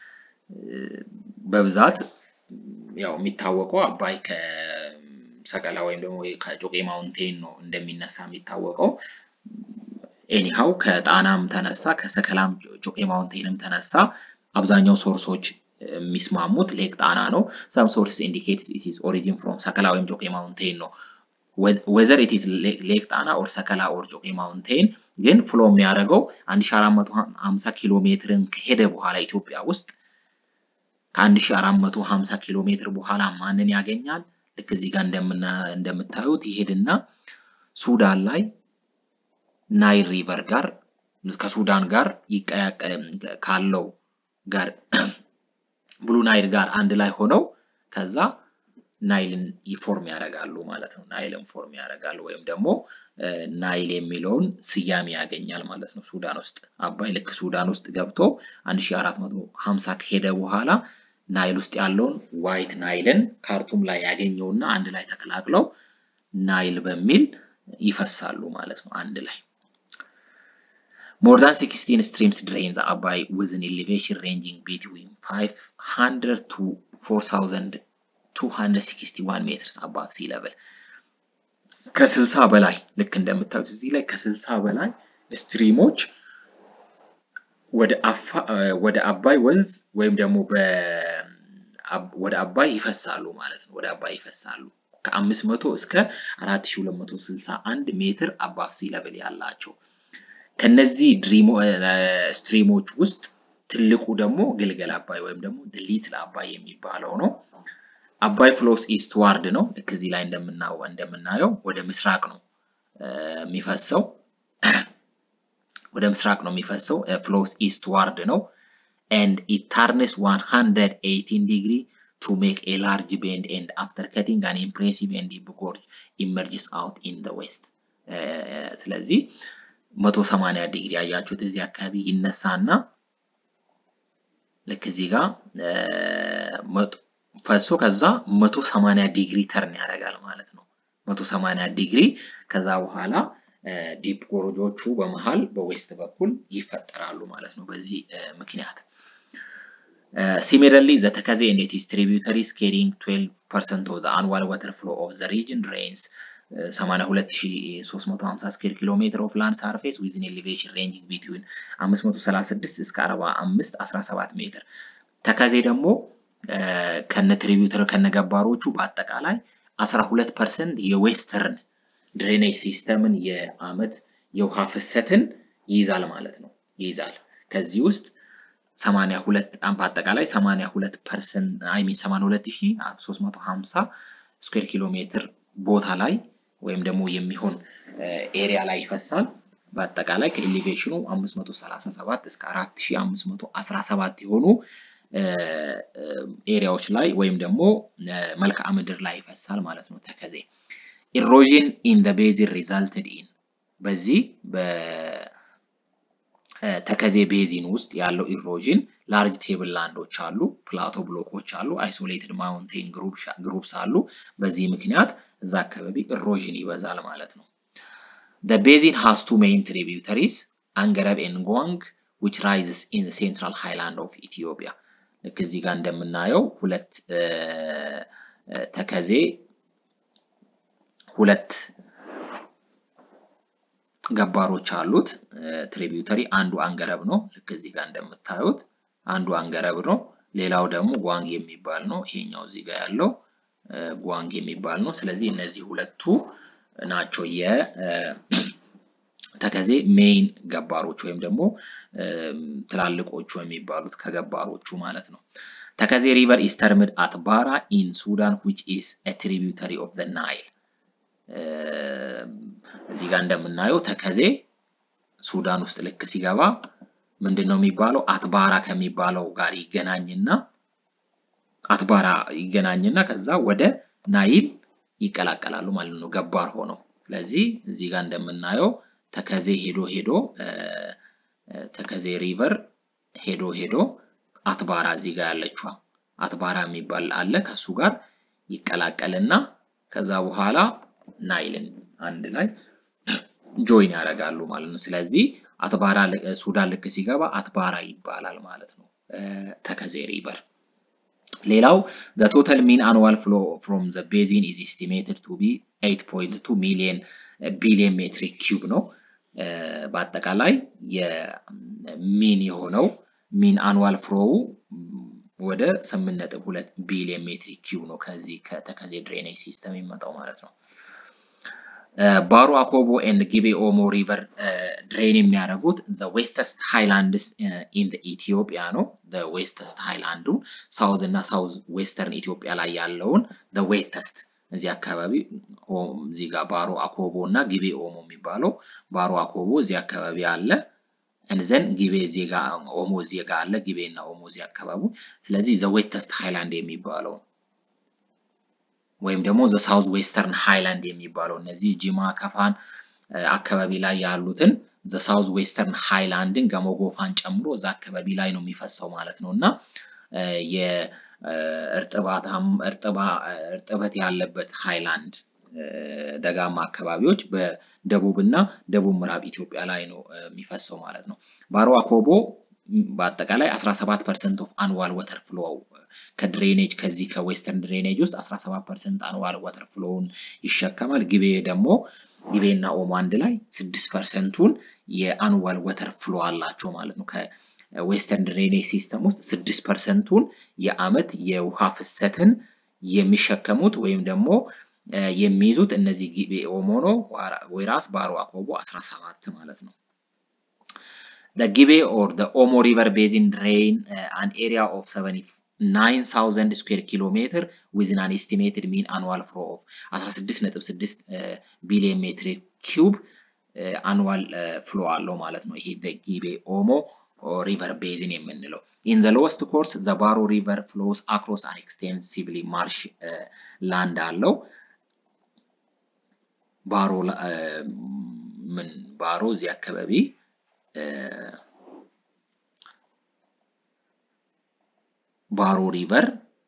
በብዛት ያው የሚታወቀው አባይ ከሰቀላ ወይም ደግሞ ከጮቄ ማውንቴን ነው እንደሚነሳ የሚታወቀው። ኤኒሃው ከጣናም ተነሳ ከሰከላም ጮቄ ማውንቴንም ተነሳ አብዛኛው ሶርሶች የሚስማሙት ሌክ ጣና ነው። ሰም ሶርስ ኢንዲኬትስ ኢት ኢዝ ኦሪጂን ፍሮም ሰከላ ወይም ጮቄ ማውንቴን ነው። ወዘር ኢት ኢዝ ሌክ ጣና ኦር ሰከላ ኦር ጮቄ ማውንቴን ግን ፍሎ የሚያደርገው 1450 ኪሎ ሜትርን ከሄደ በኋላ ኢትዮጵያ ውስጥ ከ1450 ኪሎ ሜትር በኋላ ማንን ያገኛል? ልክ እዚህ ጋር እንደምታዩት ይሄድና ሱዳን ላይ ናይል ሪቨር ጋር ከሱዳን ጋር ካለው ጋር ብሉ ናይል ጋር አንድ ላይ ሆነው ከዛ ናይልን ፎርም ያደርጋሉ ማለት ነው። ናይልን ፎርም ያደርጋሉ ወይም ደግሞ ናይል የሚለውን ስያሜ ያገኛል ማለት ነው። ሱዳን ውስጥ አባይ ልክ ሱዳን ውስጥ ገብቶ 1450 ከሄደ በኋላ ናይል ውስጥ ያለውን ዋይት ናይልን ካርቱም ላይ ያገኘውና አንድ ላይ ተቀላቅለው ናይል በሚል ይፈሳሉ ማለት ነው አንድ ላይ። ሞር ዛን 16 ስትሪምስ ድሬን ዘ አባይ ዊዝን ኤሌቬሽን ሬንጂንግ ቢትዊን 500 ቱ 4261 ሜትርስ አባቭ ሲ ሌቨል ከስልሳ በላይ ልክ እንደምታዩት እዚህ ላይ ከስልሳ በላይ ስትሪሞች ወደ አባይ ወንዝ ወይም ደግሞ ወደ አባይ ይፈሳሉ ማለት ነው። ወደ አባይ ይፈሳሉ ከአምስት መቶ እስከ አራት ሺህ ሁለት መቶ ስልሳ አንድ ሜትር አባቭ ሲ ለብል ያላቸው ከነዚህ ስትሪሞች ውስጥ ትልቁ ደግሞ ግልገል አባይ ወይም ደግሞ ሊትል አባይ የሚባለው ነው። አባይ ፍሎስ ኢስት ዋርድ ነው። ልክ እዚህ ላይ እንደምናየው ወደ ምስራቅ ነው የሚፈሰው ወደ ምስራቅ ነው የሚፈሰው። ፍሎስ ኢስት ዋርድ ነው and it turns 118 degree to make a large bend and after cutting an impressive and deep gorge emerges out in the west ስለዚህ 180 ዲግሪ ያያችሁት እዚህ አካባቢ ይነሳና ልክ እዚህ ጋር ፈሶ ከዛ 180 ዲግሪ ተርን ያደርጋል ማለት ነው። 180 ዲግሪ ከዛ በኋላ ዲፕ ጎርጆቹ በመሃል በዌስት በኩል ይፈጠራሉ ማለት ነው። በዚህ ምክንያት ሲሚለርሊ ዘ ተከዜ ኤንድ ኢትስ ትሪቢዩተሪስ ካሪንግ 12% ኦፍ ዘ አንዋል ዋተር ፍሎ ኦፍ ዘ ሪጅን ድሬንስ 82350 ስኩዌር ኪሎ ሜትር ኦፍ ላንድ ሳርፌስ ዊዝን ኤሌቬሽን ሬንጂንግ ቢትዊን 536 እስከ 45 17 ሜትር። ተከዜ ደግሞ ከነ ትሪቢዩተር ከነገባሮቹ በአጠቃላይ 12 ፐርሰንት የዌስተርን ድሬኔጅ ሲስተምን የአመት የውሃ ፍሰትን ይይዛል ማለት ነው ይይዛል። ከዚህ ውስጥ 82 በአጠቃላይ 82 ፐርሰንት አይ ሚን 82350 ስኩዌር ኪሎ ሜትር ቦታ ላይ ወይም ደግሞ የሚሆን ኤሪያ ላይ ይፈሳል። በአጠቃላይ ከኤሌቬሽኑ 537 እስከ 4517 የሆኑ ኤሪያዎች ላይ ወይም ደግሞ መልክዓ ምድር ላይ ይፈሳል ማለት ነው ተከዜ። ኢሮዥን ኢን ዘ ቤዚን ሪዛልትድ ኢን በዚህ በተከዜ ቤዚን ውስጥ ያለው ኢሮዥን ላርጅ ቴብል ላንዶች አሉ፣ ፕላቶ ብሎኮች አሉ፣ አይሶሌትድ ማውንቴን ግሩፕስ አሉ። በዚህ ምክንያት እዛ አካባቢ ኢሮዥን ይበዛል ማለት ነው። The basin has two main tributaries, Angarab and Gwang, which rises in the central highland of Ethiopia. ልክ እዚህ ጋር እንደምናየው ሁለት ተከዜ ሁለት ገባሮች አሉት። ትሪቢዩተሪ አንዱ አንገረብ ነው። ልክ እዚህ ጋር እንደምታዩት አንዱ አንገረብ ነው። ሌላው ደግሞ ጓንግ የሚባል ነው። ይሄኛው እዚህ ጋር ያለው ጓንግ የሚባል ነው። ስለዚህ እነዚህ ሁለቱ ናቸው የተከዜ ሜይን ገባሮች ወይም ደግሞ ትላልቆቹ የሚባሉት ከገባሮቹ ማለት ነው። ተከዜ ሪቨር ኢስ ተርምድ አት ባራ ኢን ሱዳን ዊች ኢስ ኤ ትሪቢዩተሪ ኦፍ ዘ ናይል እዚህ ጋር እንደምናየው ተከዜ ሱዳን ውስጥ ልክ ሲገባ ምንድን ነው የሚባለው? አትባራ ከሚባለው ጋር ይገናኝና አትባራ ይገናኝና ከዛ ወደ ናይል ይቀላቀላሉ ማለት ነው፣ ገባር ሆነው። ስለዚህ እዚህ ጋር እንደምናየው ተከዜ ሄዶ ሄዶ ተከዜ ሪቨር ሄዶ ሄዶ አትባራ እዚህ ጋር ያለችዋ አትባራ የሚባል አለ ከሱ ጋር ይቀላቀልና ከዛ በኋላ ናይልን አንድ ላይ ጆይን ያደርጋሉ ማለት ነው። ስለዚህ አትባራ ሱዳን ልክ ሲገባ አትባራ ይባላል ማለት ነው ተከዜ ሪቨር። ሌላው the total mean annual flow from the basin is estimated to be 8.2 ሚሊዮን ቢሊዮን ሜትሪክ ኪዩብ ነው። በአጠቃላይ የሚን የሆነው ሚን አኑዋል ፍሎው ወደ 8.2 ቢሊዮን ሜትሪክ ኪዩብ ነው ከዚህ ከተከዜ ድሬኔጅ ሲስተም የሚመጣው ማለት ነው። ባሮ አኮቦ ኤንድ ጊቤ ኦሞ ሪቨር ድሬን የሚያደርጉት ዘ ዌስተስት ሃይላንድስ ኢን ኢትዮጵያ ነው። ዌስተስት ሃይላንዱ ሳውዝ እና ሳውዝ ዌስተርን ኢትዮጵያ ላይ ያለውን ዌተስት እዚህ አካባቢ እዚህ ጋር ባሮ አኮቦ እና ጊቤ ኦሞ የሚባለው ባሮ አኮቦ እዚህ አካባቢ አለ። እንዘን ጊቤ እዚህ ጋር ኦሞ እዚህ ጋር አለ። ጊቤ እና ኦሞ እዚህ አካባቢ ስለዚህ ዘ ዌተስት ሃይላንድ የሚባለው ወይም ደግሞ ዘ ሳውዝ ዌስተርን ሃይላንድ የሚባለው እነዚህ ጂማ ከፋን አካባቢ ላይ ያሉትን ዘ ሳውዝ ዌስተርን ሃይላንድን ገሞጎፋን ጨምሮ እዛ አካባቢ ላይ ነው የሚፈሰው ማለት ነው እና እርጥበት ያለበት ሃይላንድ ደጋማ አካባቢዎች በደቡብ እና ደቡብ ምዕራብ ኢትዮጵያ ላይ ነው የሚፈሰው ማለት ነው። ባሮ አኮቦ በአጠቃላይ 17 ፐርሰንት ኦፍ አንዋል ወተር ፍሎ ከድሬኔጅ ከዚህ ከዌስተርን ድሬኔጅ ውስጥ 17 ፐርሰንት አንዋል ወተር ፍሎውን ይሸከማል። ግቤ ደግሞ ግቤና ኦሞ አንድ ላይ 6 ፐርሰንቱን የአንዋል ወተር ፍሎ አላቸው ማለት ነው። ከዌስተርን ድሬኔጅ ሲስተም ውስጥ 6 ፐርሰንቱን የአመት የውሃ ፍሰትን የሚሸከሙት ወይም ደግሞ የሚይዙት እነዚህ ጊቤ ኦሞ ነው። ወይራስ ባሮ አኮቦ 17 ማለት ነው። The Gibe or the Omo River Basin drain uh, an area of 79,000 square kilometer with an estimated mean annual flow of 16.6 ቢሊዮን ሜትር ኪዩብ አኑዋል ፍሎ አለው ማለት ነው። ይሄ ጊቤ ኦሞ ሪቨር ቤዝን የምንለው ኢን ዘ ሎወስት ኮርስ ዘ ባሮ ሪቨር ፍሎስ አክሮስ አን ኤክስቴንሲቭሊ ማርሽ ላንድ አለው። ባሮ ምን ባሮ እዚህ አካባቢ ባሮ ሪቨር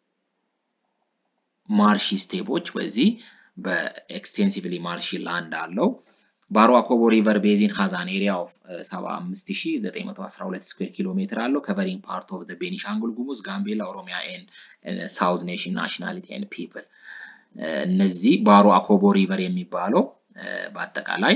ማርሺ ስቴፖች በዚህ በኤክስቴንሲቭሊ ማርሺ ላንድ አለው። ባሮ አኮቦ ሪቨር ቤዚን ሃዛን ኤሪያ ኦፍ 75912 ስኩዌር ኪሎ ሜትር አለው ከቨሪንግ ፓርት ኦፍ ቤኒሻንጉል ጉሙዝ፣ ጋምቤላ፣ ኦሮሚያ ኤንድ ሳውዝ ኔሽን ናሽናሊቲ ኤንድ ፒፕል። እነዚህ ባሮ አኮቦ ሪቨር የሚባለው በአጠቃላይ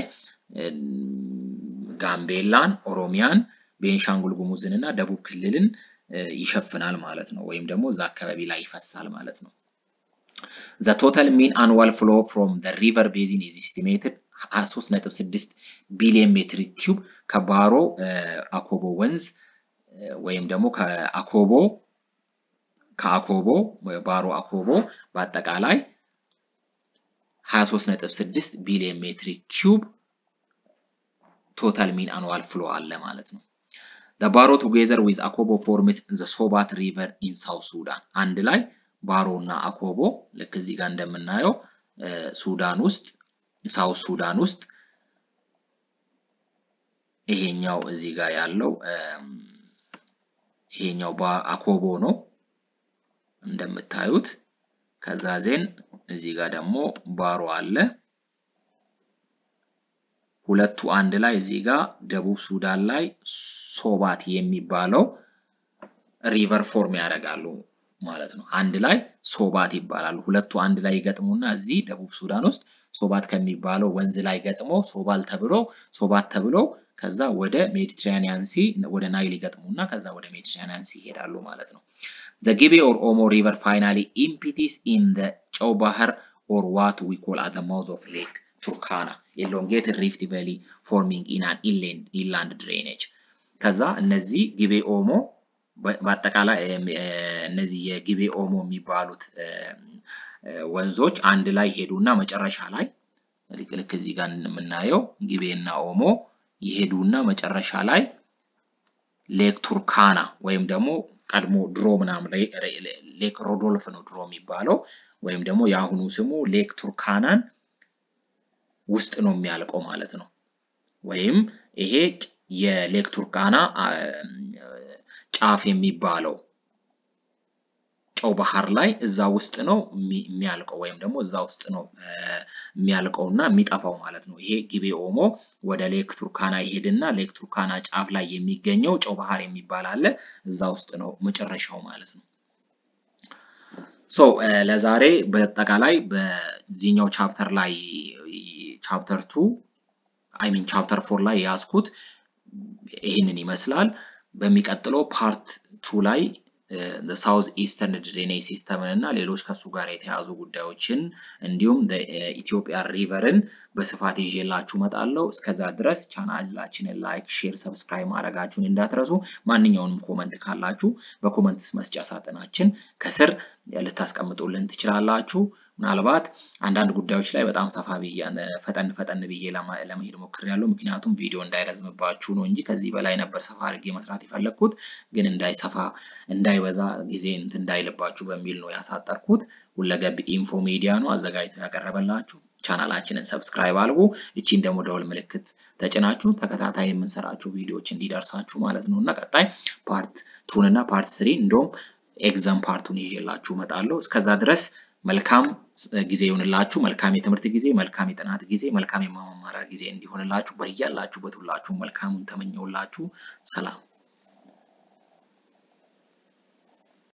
ጋምቤላን፣ ኦሮሚያን፣ ቤኒሻንጉል ጉሙዝን እና ደቡብ ክልልን ይሸፍናል ማለት ነው። ወይም ደግሞ እዛ አካባቢ ላይ ይፈሳል ማለት ነው። ዘ ቶታል ሚን አንዋል ፍሎ ፍሮም ዘ ሪቨር ቤዚን ኢዝ ኤስቲሜትድ 23.6 ቢሊዮን ሜትር ኪዩብ ከባሮ አኮቦ ወንዝ ወይም ደግሞ ከአኮቦ ከአኮቦ ባሮ አኮቦ በአጠቃላይ 23.6 ቢሊዮን ሜትር ኪዩብ ቶታል ሚን አኑዋል ፍሎ አለ ማለት ነው። ባሮ ቱጌዘር ዊዝ አኮቦ ፎርምስ ዘ ሶባት ሪቨር ኢን ሳውት ሱዳን አንድ ላይ ባሮ እና አኮቦ ልክ እዚህ ጋር እንደምናየው ሱዳን ውስጥ ሳውት ሱዳን ውስጥ ይሄኛው እዚህ ጋር ያለው ይሄኛው አኮቦ ነው እንደምታዩት። ከዛ ዜን እዚህ ጋር ደግሞ ባሮ አለ። ሁለቱ አንድ ላይ እዚህ ጋር ደቡብ ሱዳን ላይ ሶባት የሚባለው ሪቨር ፎርም ያደርጋሉ ማለት ነው። አንድ ላይ ሶባት ይባላሉ። ሁለቱ አንድ ላይ ይገጥሙና እዚህ ደቡብ ሱዳን ውስጥ ሶባት ከሚባለው ወንዝ ላይ ገጥሞ ሶባል ተብሎ ሶባት ተብሎ ከዛ ወደ ሜዲትራኒያን ሲ ወደ ናይል ይገጥሙና ከዛ ወደ ሜዲትራኒያን ሲ ይሄዳሉ ማለት ነው። ዘ ጊቤ ኦር ኦሞ ሪቨር ፋይናሊ ኢምፒቲስ ኢን ዘ ጨው ባህር ኦር ዋት ዊ ኮል አት ዘ ማውዝ ኦፍ ሌክ ቱርካና ኤሎንጌትድ ሪፍት ቫሊ ፎርሚንግ ኢን አን ኢንላንድ ድሬኔጅ። ከዛ እነዚህ ጊቤ ኦሞ በአጠቃላይ እነዚህ የጊቤ ኦሞ የሚባሉት ወንዞች አንድ ላይ ሄዱና መጨረሻ ላይ ልክ እዚህ ጋር የምናየው ጊቤ እና ኦሞ ይሄዱና መጨረሻ ላይ ሌክ ቱርካና ወይም ደግሞ ቀድሞ ድሮ ምናምን ሌክ ሮዶልፍ ነው ድሮ የሚባለው ወይም ደግሞ የአሁኑ ስሙ ሌክ ቱርካናን ውስጥ ነው የሚያልቀው ማለት ነው። ወይም ይሄ የሌክ ቱርካና ጫፍ የሚባለው ጨው ባህር ላይ እዛ ውስጥ ነው የሚያልቀው ወይም ደግሞ እዛ ውስጥ ነው የሚያልቀው እና የሚጠፋው ማለት ነው። ይሄ ጊቤ ኦሞ ወደ ሌክ ቱርካና ይሄድና ሌክ ቱርካና ጫፍ ላይ የሚገኘው ጨው ባህር የሚባል አለ እዛ ውስጥ ነው መጨረሻው ማለት ነው። ሶ ለዛሬ በአጠቃላይ በዚህኛው ቻፕተር ላይ ቻፕተር ቱ አይ ሚን ቻፕተር ፎር ላይ የያዝኩት ይህንን ይመስላል። በሚቀጥለው ፓርት ቱ ላይ ሳውዝ ኢስተርን ድሬኔጅ ሲስተምን እና ሌሎች ከሱ ጋር የተያዙ ጉዳዮችን እንዲሁም ኢትዮጵያ ሪቨርን በስፋት ይዤላችሁ እመጣለሁ። እስከዛ ድረስ ቻናላችንን ላይክ፣ ሼር፣ ሰብስክራይብ ማድረጋችሁን እንዳትረሱ። ማንኛውንም ኮመንት ካላችሁ በኮመንት መስጫ ሳጥናችን ከስር ልታስቀምጡልን ትችላላችሁ። ምናልባት አንዳንድ ጉዳዮች ላይ በጣም ሰፋ ብዬ ፈጠን ፈጠን ብዬ ለመሄድ ሞክሬያለሁ። ምክንያቱም ቪዲዮ እንዳይረዝምባችሁ ነው እንጂ ከዚህ በላይ ነበር ሰፋ አድርጌ መስራት የፈለግኩት፣ ግን እንዳይሰፋ እንዳይበዛ ጊዜ እንትን እንዳይልባችሁ በሚል ነው ያሳጠርኩት። ሁለገብ ኢንፎ ሚዲያ ነው አዘጋጅቶ ያቀረበላችሁ። ቻናላችንን ሰብስክራይብ አድርጉ። እቺን ደግሞ ደወል ምልክት ተጭናችሁ ተከታታይ የምንሰራቸው ቪዲዮዎች እንዲደርሳችሁ ማለት ነው እና ቀጣይ ፓርት ቱን እና ፓርት ስሪ እንደውም ኤግዛም ፓርቱን ይዤላችሁ እመጣለሁ። እስከዛ ድረስ መልካም ጊዜ ይሁንላችሁ። መልካም የትምህርት ጊዜ፣ መልካም የጥናት ጊዜ፣ መልካም የማማማሪያ ጊዜ እንዲሆንላችሁ በያላችሁበት ሁላችሁ መልካሙን ተመኘውላችሁ። ሰላም